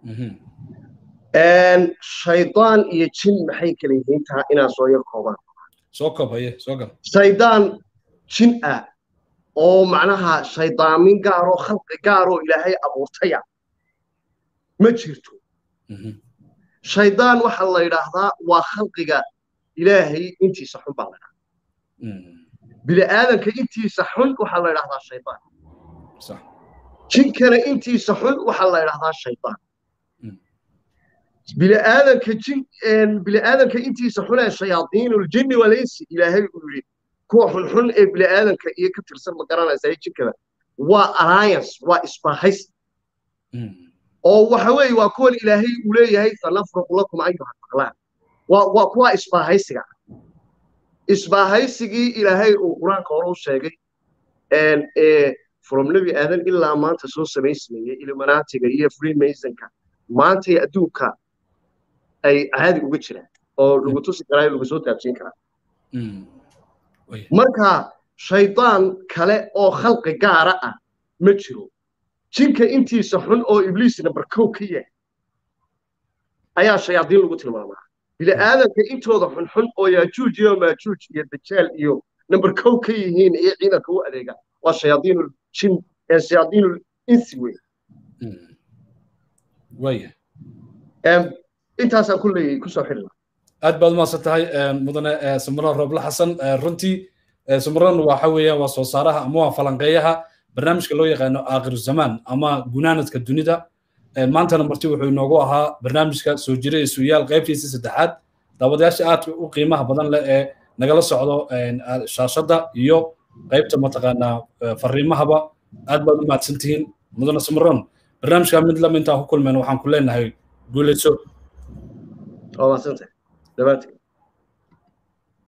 shaydaan iyo jin maxay kala yihiin taa inaan soo yar koobaan soo koob haye soo gal shaydaan jin ah oo macnaha shaydaamin gaaroo khalqi gaaroo ilaahay abuurtaya ma jirto shaydaan waxa la yidhaahdaa waa khalqiga ilaahay intiisa xun baa la yidhahdaa bini'aadanka intiisa xun waxaa la yidhahdaa shaydaan jinkana intiisa xun waxaa la yidhahdaa shaydaan bini'aadanka jin bini'aadanka intiisa xun ee shayaadiinuljinni walaysi ilaahay uu yidhi kuwa xunxun ee bini'aadanka iyo ka tirsan ma garanaysa ee jinkada waa alliance waa isbaahays oo waxa weeye waa kuwan ilaahay uu leeyahay sanafruqu lakum ayuha taqlaan waa waa kuwa isbaahaysiga isbaahaysigii ilaahay uu qur-aanka hore u sheegay ee from nebi aadan ilaa maanta soo samaysmayay illuminaatiga iyo freemasonka maantay adduunka ay caadi uga jiraan oo lagu tusi karaa lagu soo taabsiin karaa marka shaydaan kale oo khalqi gaara ah ma jiro jinka intiisa xun oo ibliis number kow ka yahay ayaa shayaadiin lagu tilmaamaa bini'aadanka intooda xunxun oo yaajuuj iyo maajuuj iyo dajaal iyo number kow ka yihiin iyo ciidanka u adeega waa shayaadiinul jin shayaadiinul insi wey waya intaasaan ku leeyahay kusoo xidhi aad baad umaasan tahay mudane sumran roble xasan runtii sumran waxa weeyaan waa soo saaraha ama waa falanqeeyaha barnaamijka loo yaqaano aakhiru zamaan ama gunaanadka dunida maantana marti wuxuu inoogu ahaa barnaamijka soo jira iyo suuyaal qaybtiisa saddexaad daawadayaasha aadka u qiimaha badan leh ee nagala socdo shaashadda iyo qaybta mataqaanaa fariimahaba aad baad u mahadsantihiin mudane sumran barnaamijka mid lam intaan ku kulmeen waxaan ku leenahay guulayso waa mahadsantay dhammaantiin